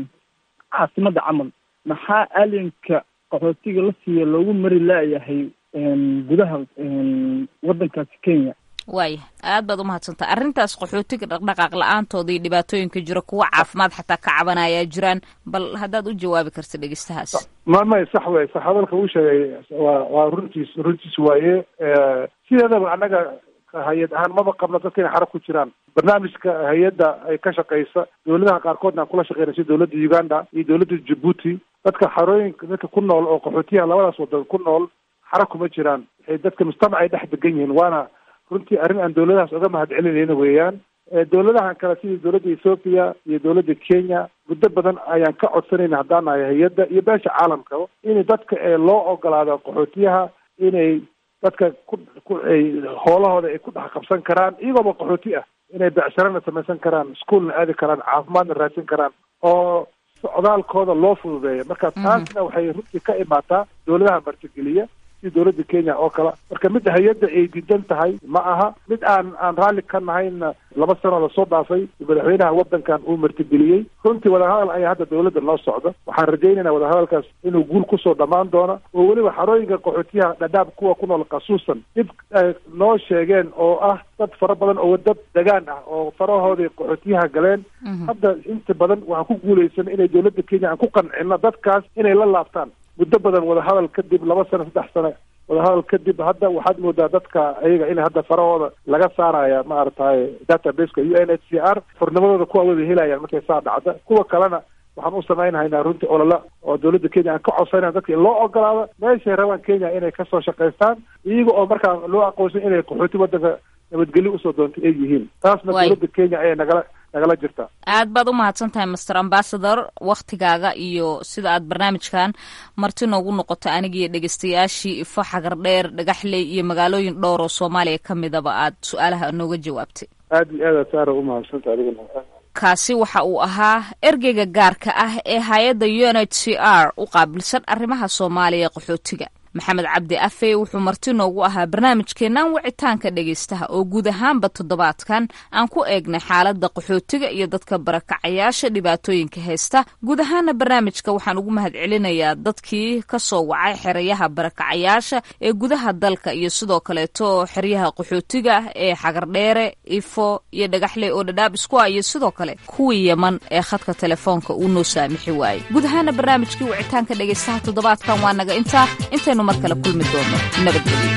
caasimada camal maxaa alienka qaxootiga la siiya loogu mari laayahay gudaha wadankaasi kenya waaya aad baad umahadsantaa arrintaas qaxootiga dhaqdhaqaaq la-aantooda iyo dhibaatooyinka jira kuwa caafimaad xataa ka cabanayaa jiraan bal haddaad u jawaabi karta dhegeystahaas ma may sax wey sax hadalka uu sheegay waa waa runtiis runtiis waaye sideedaba annaga hay-ad ahaan maba qabno dadka inay xarab ku jiraan barnaamijka hay-adda ay ka shaqeysa dowladaha qaarkoodna aan kula shaqeyna sida dowladda uganda iyo dowladda djibuuti dadka xarooyinka dadka ku nool oo qaxootiyaha labadaas wadan ku nool xarab kuma jiraan waxay dadka mujtamac ay dhex degan yihiin waana runtii arrin aan dowladahaas oga mahad celinayna weeyaan dowladahan kale sida dowladda ethoopia iyo dowladda kenya muddo badan ayaan ka codsanayna haddaan nahay hay-adda iyo beesha caalamkaba in dadka ee loo ogolaado qaxootiyaha inay dadka ku ku ay hoolahooda ay ku dhex qabsan karaan iyagooba qaxooti ah inay becsharana samaysan karaan iskuolna aadi karaan caafimaadna raadsan karaan oo socdaalkooda loo fududeeya marka taasna waxay runtii ka imaataa dowladaha martigeliya sida dowladda kenya oo kale marka mid hay-adda ay diidan tahay ma aha mid aan aan raalli ka nahayna laba sano lasoo dhaafay madaxweynaha wadankan uu martigeliyey runtii wadahadal ayaa hadda dowladda noo socda waxaan rajaynaynaa wadahadalkaas inuu guul kusoo dhammaan doono oo weliba xarooyinka qaxootiyaha dhadhaab kuwa ku nool khasuusan dib ay noo sheegeen oo ah dad fara badan oo dad degaan ah oo farahoodii qaxootiyaha galeen hadda inta badan waxaan ku guulaysan inay dowladda kenya aan ku qancino dadkaas inay la laabtaan muddo badan wadahadal kadib laba sano saddex sano wadahadal kadib hadda waxaad moodaa dadka ayaga in hadda farahooda laga saaraya maaragtay databaseka u n h c r furnimadooda kuwa wada helayaan markay saa dhacda kuwa kalena waxaan u samaynhaynaa runtii olola oo dowladda kenya aan ka codsanayna dadka in loo ogolaado meeshay rabaan kenya inay kasoo shaqaystaan iyaga oo markaa loo aqoonsan inay qaxooti wadanka nabadgelyo usoo doontay ay yihiin taasna dowladda kenya ayay nagala nagala jirtaa aad baad u mahadsan tahay master ambassador waktigaaga iyo sida aad barnaamijkan marti noogu noqoto anigiiyo dhegeystayaashii ifo xagar dheer dhagaxley iyo magaalooyin dhowr oo soomaaliya ka midaba aad su-aalaha nooga jawaabtay aad iyo aad saara u mahadsanta adiguna kaasi waxa uu ahaa ergeyga gaarka ah ee hay-adda u n h c r u qaabilsan arrimaha soomaaliya qaxootiga maxamed cabdi afe wuxuu marti noogu ahaa barnaamijkeennan wicitaanka dhegaystaha oo guud ahaanba toddobaadkan aan ku eegnay xaaladda qaxootiga iyo dadka barakacayaasha dhibaatooyinka haysta guud ahaana barnaamijka waxaan ugu mahad celinayaa dadkii ka soo wacay xerayaha barakacayaasha ee gudaha dalka iyo sidoo kaleeto xeryaha qaxootiga ee xagardheere ifo iyo dhagaxley oo dhadhaab isku ah iyo sidoo kale kuwii yeman ee khadka telefoonka uu noo saamixi waayey guud ahaana barnaamijkii wicitaanka dhegaystaha toddobaadkan waa naga intaa intaynu mar kale kulmi doono nabadgelyo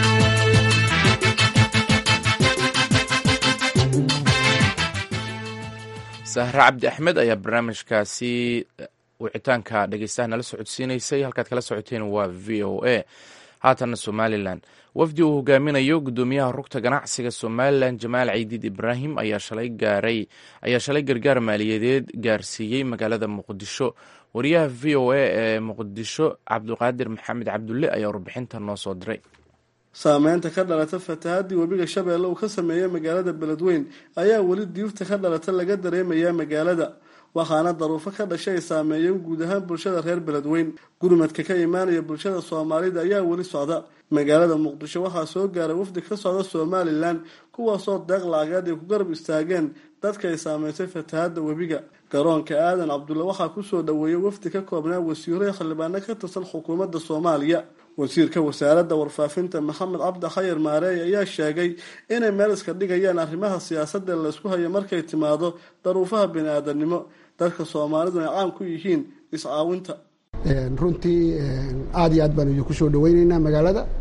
sahre cabdi axmed ayaa barnaamijkaasi wicitaanka dhegeystaha nala socodsiinaysay halkaad kala socoteen waa v o a haatanna somalilan wafdi uu hogaaminayo guddoomiyaha rugta ganacsiga somalilan jamaal ciidiid ibraahim ayaa shalay gaaray ayaa shalay gargaar maaliyadeed gaarsiiyey magaalada muqdisho wariyaha v o a ee muqdisho cabduqaadir maxamed cabdulle ayaa warbixinta noo soo diray saameynta ka dhalata fatahaadii webiga shabeelle uu ka sameeyey magaalada beledweyn ayaa weli diirta ka dhalata laga dareemayaa magaalada waxaana daruufo ka dhashay ay saameeyeen guud ahaan bulshada reer beledweyn gurmadka ka imaanaya bulshada soomaalida ayaa weli socda magaalada muqdisho waxaa soo gaaray wafdi ka socda somalilan kuwaasoo deeq lacageed ay ku garab istaageen dadka ay saameysay fatahaada webiga garoonka aadan cabdulle waxaa kusoo dhoweeyay wafdi ka koobnaa wasiiro xildhibaano ka tirsan xukuumadda soomaaliya wasiirka wasaaradda warfaafinta maxamed cabdi xayar maareey ayaa sheegay inay meel iska dhigayaan arrimaha siyaasadda laysku hayo markay timaado daruufaha bini-aadanimo dadka soomaalidu ay caan ku yihiin iscaawinta runtii aada iyo aad baan idinku soo dhaweyneynaa magaalada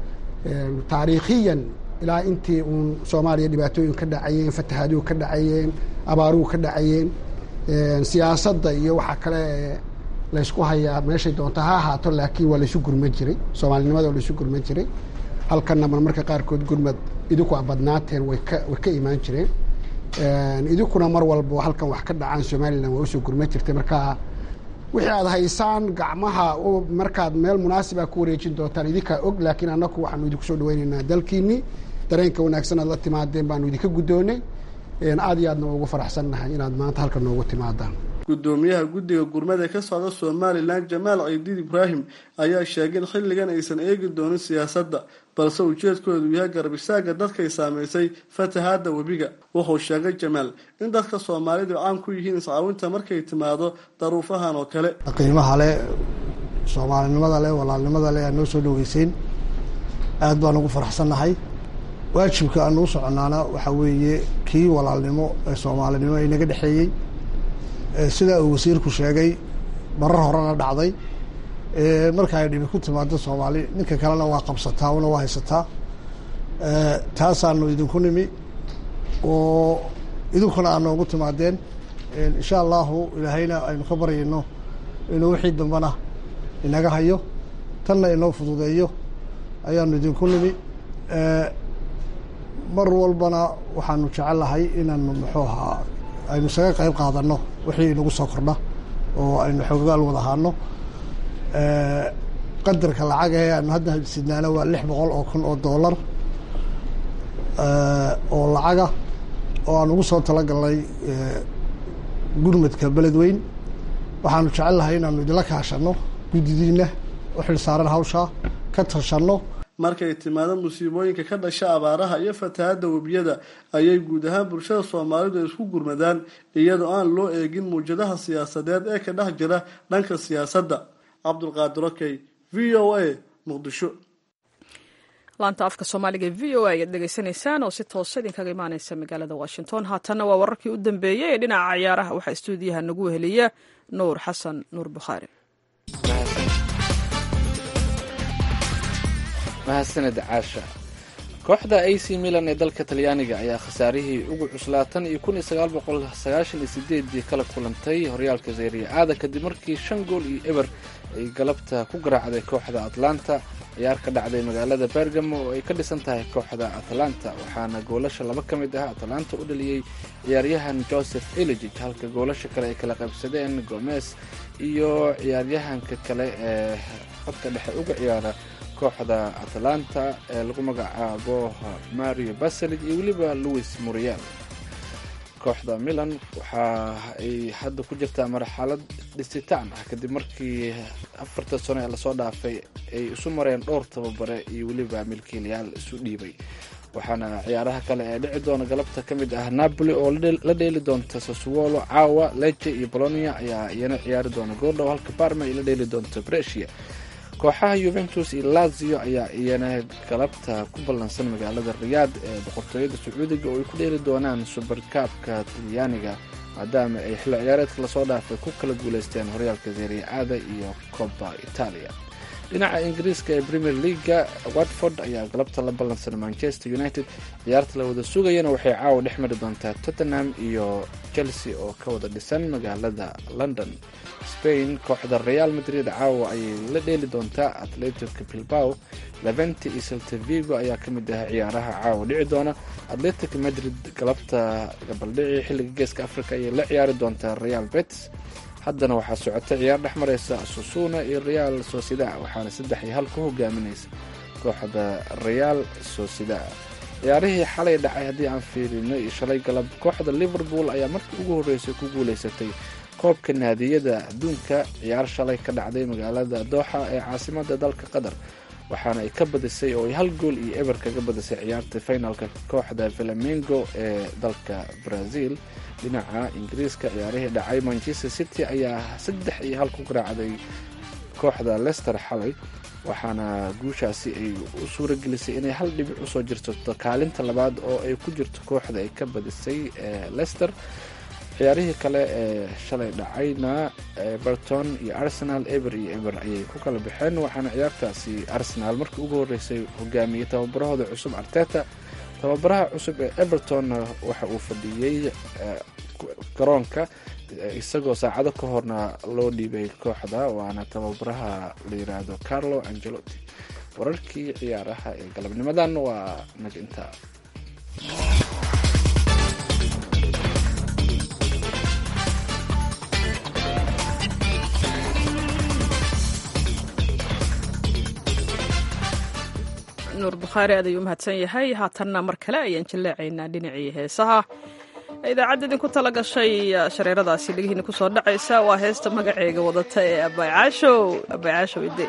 taariikhiyan ilaa intii uun soomaaliya dhibaatooyin ka dhacayeen fatahaaduhu ka dhacayeen abaaruhu ka dhacayeen siyaasadda iyo waxa kale laysku hayaa meeshay doonta ha ahaato laakiin waa laysu gurman jiray soomaalinimada waa laysu gurman jiray halkanna marmarka qaarkood gurmad idinku a badnaateen way ka way ka imaan jireen idinkuna mar walba halkan wax ka dhacaan somalilan waa usoo gurman jirtay marka wixii aad haysaan gacmaha markaad meel munaasiba ku wareejin doontaan idinkaa og laakiin annaku waxaanu idinku soo dhaweyneynaa dalkiinii dareenka wanaagsan aad la timaadeen baanu idinka guddoonay aad iyo aadna ugu faraxsannahay inaad maanta halkan noogu timaadaan gudoomiyaha guddiga gurmada ka socda somalilan jamaal ciidiid ibraahim ayaa sheegay in xilligan aysan eegi doonin siyaasadda balse ujeedkoodu yahay garab istaaga dadkay saamaysay fatahaada webiga wuxuu sheegay jamaal in dadka soomaalidu caan ku yihiin iscaawinta markay timaado daruufahan oo kale qiimaha leh soomaalinimada leh walaalnimada leh aad noo soo dhaweyseen aad baan ugu faraxsannahay waajibka aan uu soconaana waxaa weeye kii walaalnimo ee soomaalinimo inaga dhexeeyey sidaa uu wasiirku sheegay marar horena dhacday marka ay dhibi ku timaado soomaali ninka kalena waa qabsataa una waa haysataa taasaanu idinku nimi oo idinkuna aad noogu timaadeen insha allahu ilaahayna aynu ka baryayno inuu wixii dambana inaga hayo tanna inoo fududeeyo ayaanu idinku nimi mar walbana waxaanu jecellahay inaanu muxuu ahaa aynu isaga qayb qaadano wixii inagu soo kordha oo aynu xoogaal wada ahaano qadarka lacag ee aanu hadda sidnaana waa lix boqol oo kun oo dollar oo lacaga oo aan ugu soo talagalnay gurmadka beledweyn waxaanu jecelnahay inaanu idinla kaashano guddidiina u xil saaran hawshaa ka tashanno markay timaado musiibooyinka ka dhasha abaaraha iyo fatahaadda webiyada ayay guud ahaan bulshada soomaalidu ay isku gurmadaan iyadoo aan loo eegin muwjadaha siyaasadeed ee ka dhex jira dhanka siyaasadda cabdulqaadir okey v o a muqdisho laanta afka soomaaliga v o a ayaad dhegaysanaysaan oo si toosa idinkaga imaaneysa magaalada washington haatanna waa wararkii u dambeeyey ee dhinaca ciyaaraha waxaa istuudiyaha nagu heliya nuur xasan nuur bukhaari mahadsaned caasha kooxda a c milan ee dalka talyaaniga ayaa khasaarihii ugu cuslaatan iyo kun iyo sagaal boqol sagaashan iyo sideedii kala kulantay horyaalka zeriya aada kadib markii shan gool iyo eber ay galabta ku garaacday kooxda atlanta ciyaar ka dhacday magaalada bergamo oo ay ka dhisan tahay kooxda atlanta waxaana goolasha laba ka mid ah atlanta u dhaliyey ciyaaryahan joseph eligig halka goolasha kale ay kala qaybsadeen gomez iyo ciyaaryahanka kale ee khadka dhexe uga ciyaara kooxda atlanta ee lagu magacaabo mario baselig iyo weliba louis muriel kooxda milan waxa ay hadda ku jirtaa marxalad dhisitaan ah kadib markii afarta sano ee lasoo dhaafay ay isu mareen dhowr tababare iyo weliba milkiilayaal isu dhiibay waxaana ciyaaraha kale ee dhici doona galabta ka mid ah napoli oo la dheeli doonta sassuolo caawa leje iyo bolonia ayaa iyana ciyaari doona goordhow halka barma ay la dheeli doonto bresia kooxaha yuventus iyo lazio ayaa iyana galabta ku ballansan magaalada riyaad ee boqortooyada sacuudiga oo ay ku dheeli doonaan subarkaabka talyaaniga maadaama ay xilli ciyaareedka lasoo dhaafay ku kala guuleysteen horyaalka seria aada iyo coba italia dhinaca ingiriiska ee premier leaga watford ayaa galabta la ballansan manchester united ciyaarta la wada sugayana waxay caawa dhex mari doontaa tottenham iyo chelsea oo ka wada dhisan magaalada london spain kooxda real madrid caawa ayay la dheeli doontaa atletico bilbao leventi iyo seltavigo ayaa ka mid ah ciyaaraha caawa dhici doona atletic madrid galabta gabaldhici xilliga geeska africa ayay la ciyaari doontaa real betis haddana waxaa socota ciyaar dhex mareysa susuna iyo real socida waxaana saddex iyo hal ku hogaaminaysa kooxda real socida ciyaarihii xalay dhacay haddii aan fiirino iyo shalay galab kooxda liverpool ayaa markii ugu horreysay ku guuleysatay koobka naadiyada adduunka ciyaar shalay ka dhacday magaalada dooxa ee caasimada dalka qatar waxaana ay ka badisay oo ay hal gool iyo eber kaga badisay ciyaarta finalka kooxda flamengo ee dalka brazil dhinaca ingiriiska ciyaarihii dhacay manchester city ayaa saddex iyo hal ku garaacday kooxda lester xalay waxaana guushaasi ay u suuragelisay inay hal dhibic usoo jirsato kaalinta labaad oo ay ku jirto kooxda ay ka badisay lester ciyaarihii kale ee shalay dhacayna everton iyo arsenal eber iyo eber ayay ku kala baxeen waxaana ciyaartaasi arsenal markii ugu horeysay hogaamiyey tababarahooda cusub arteta tababaraha cusub ee everton waxa uu fadhiyey garoonka isagoo saacado ka horna loo dhiibay kooxda waana tababaraha la yiraahdo carlo angelotti wararkii ciyaaraha ee galabnimadan waa nag intaa nuur bukhaari aad ayuu umahadsan yahay haatanna mar kale ayaan jilleecaynaa dhinacii heesaha idaacadda idinku tala gashay shareeradaasi dhegihiina kusoo dhacaysa waa heesta magaceega wadata ee abaycaashow abaycaashow ide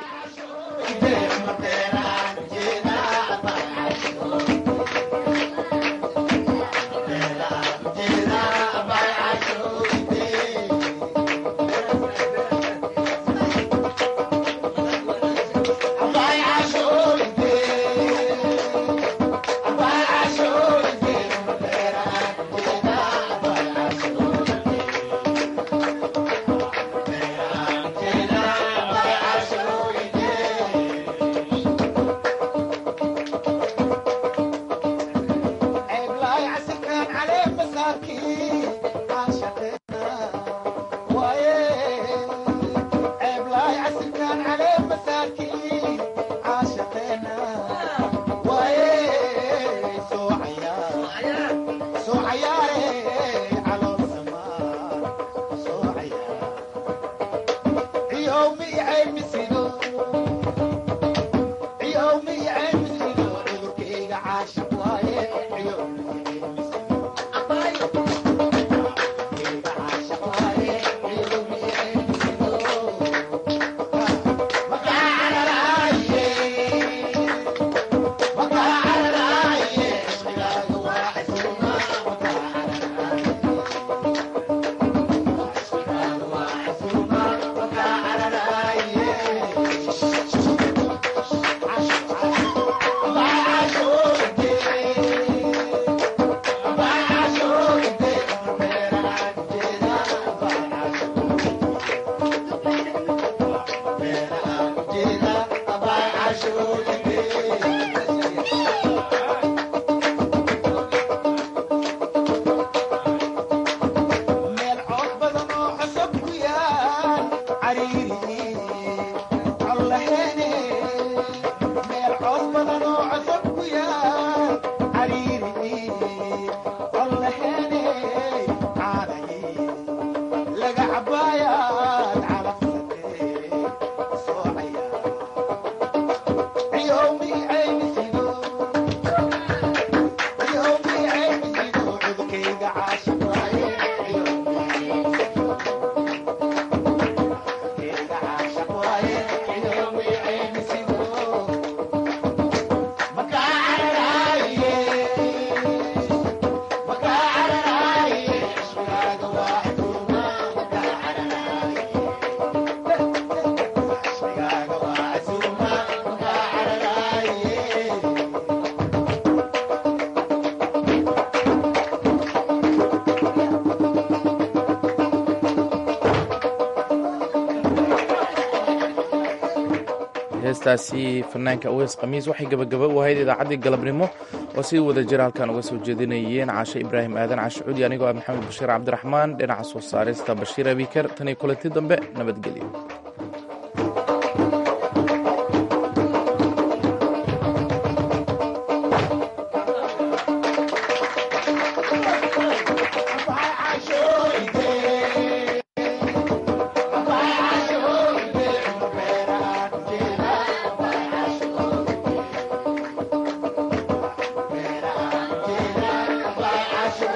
heestaasi fanaanka aweys khamiis waxay gebagaba u ahayd idaacaddii galabnimo oo si wada jira halkan uga soo jeedinayeen cashe ibraahim aadan cashe cudi anigoo ah maxamed bashiir cabdiraxmaan dhinaca soo saarista bashiir abiker tan iyo kulanti dambe nabadgelyo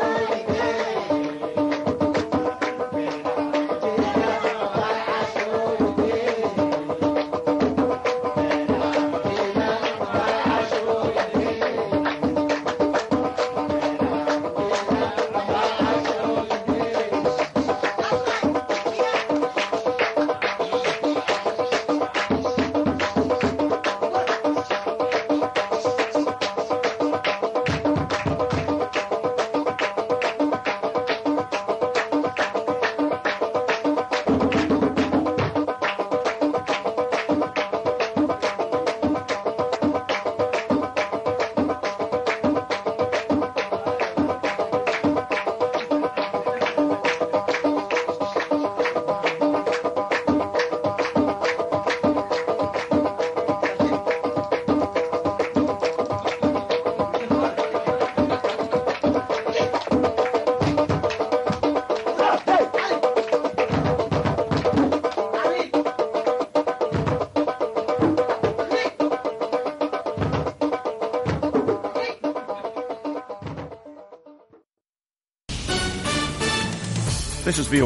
Show This is VOA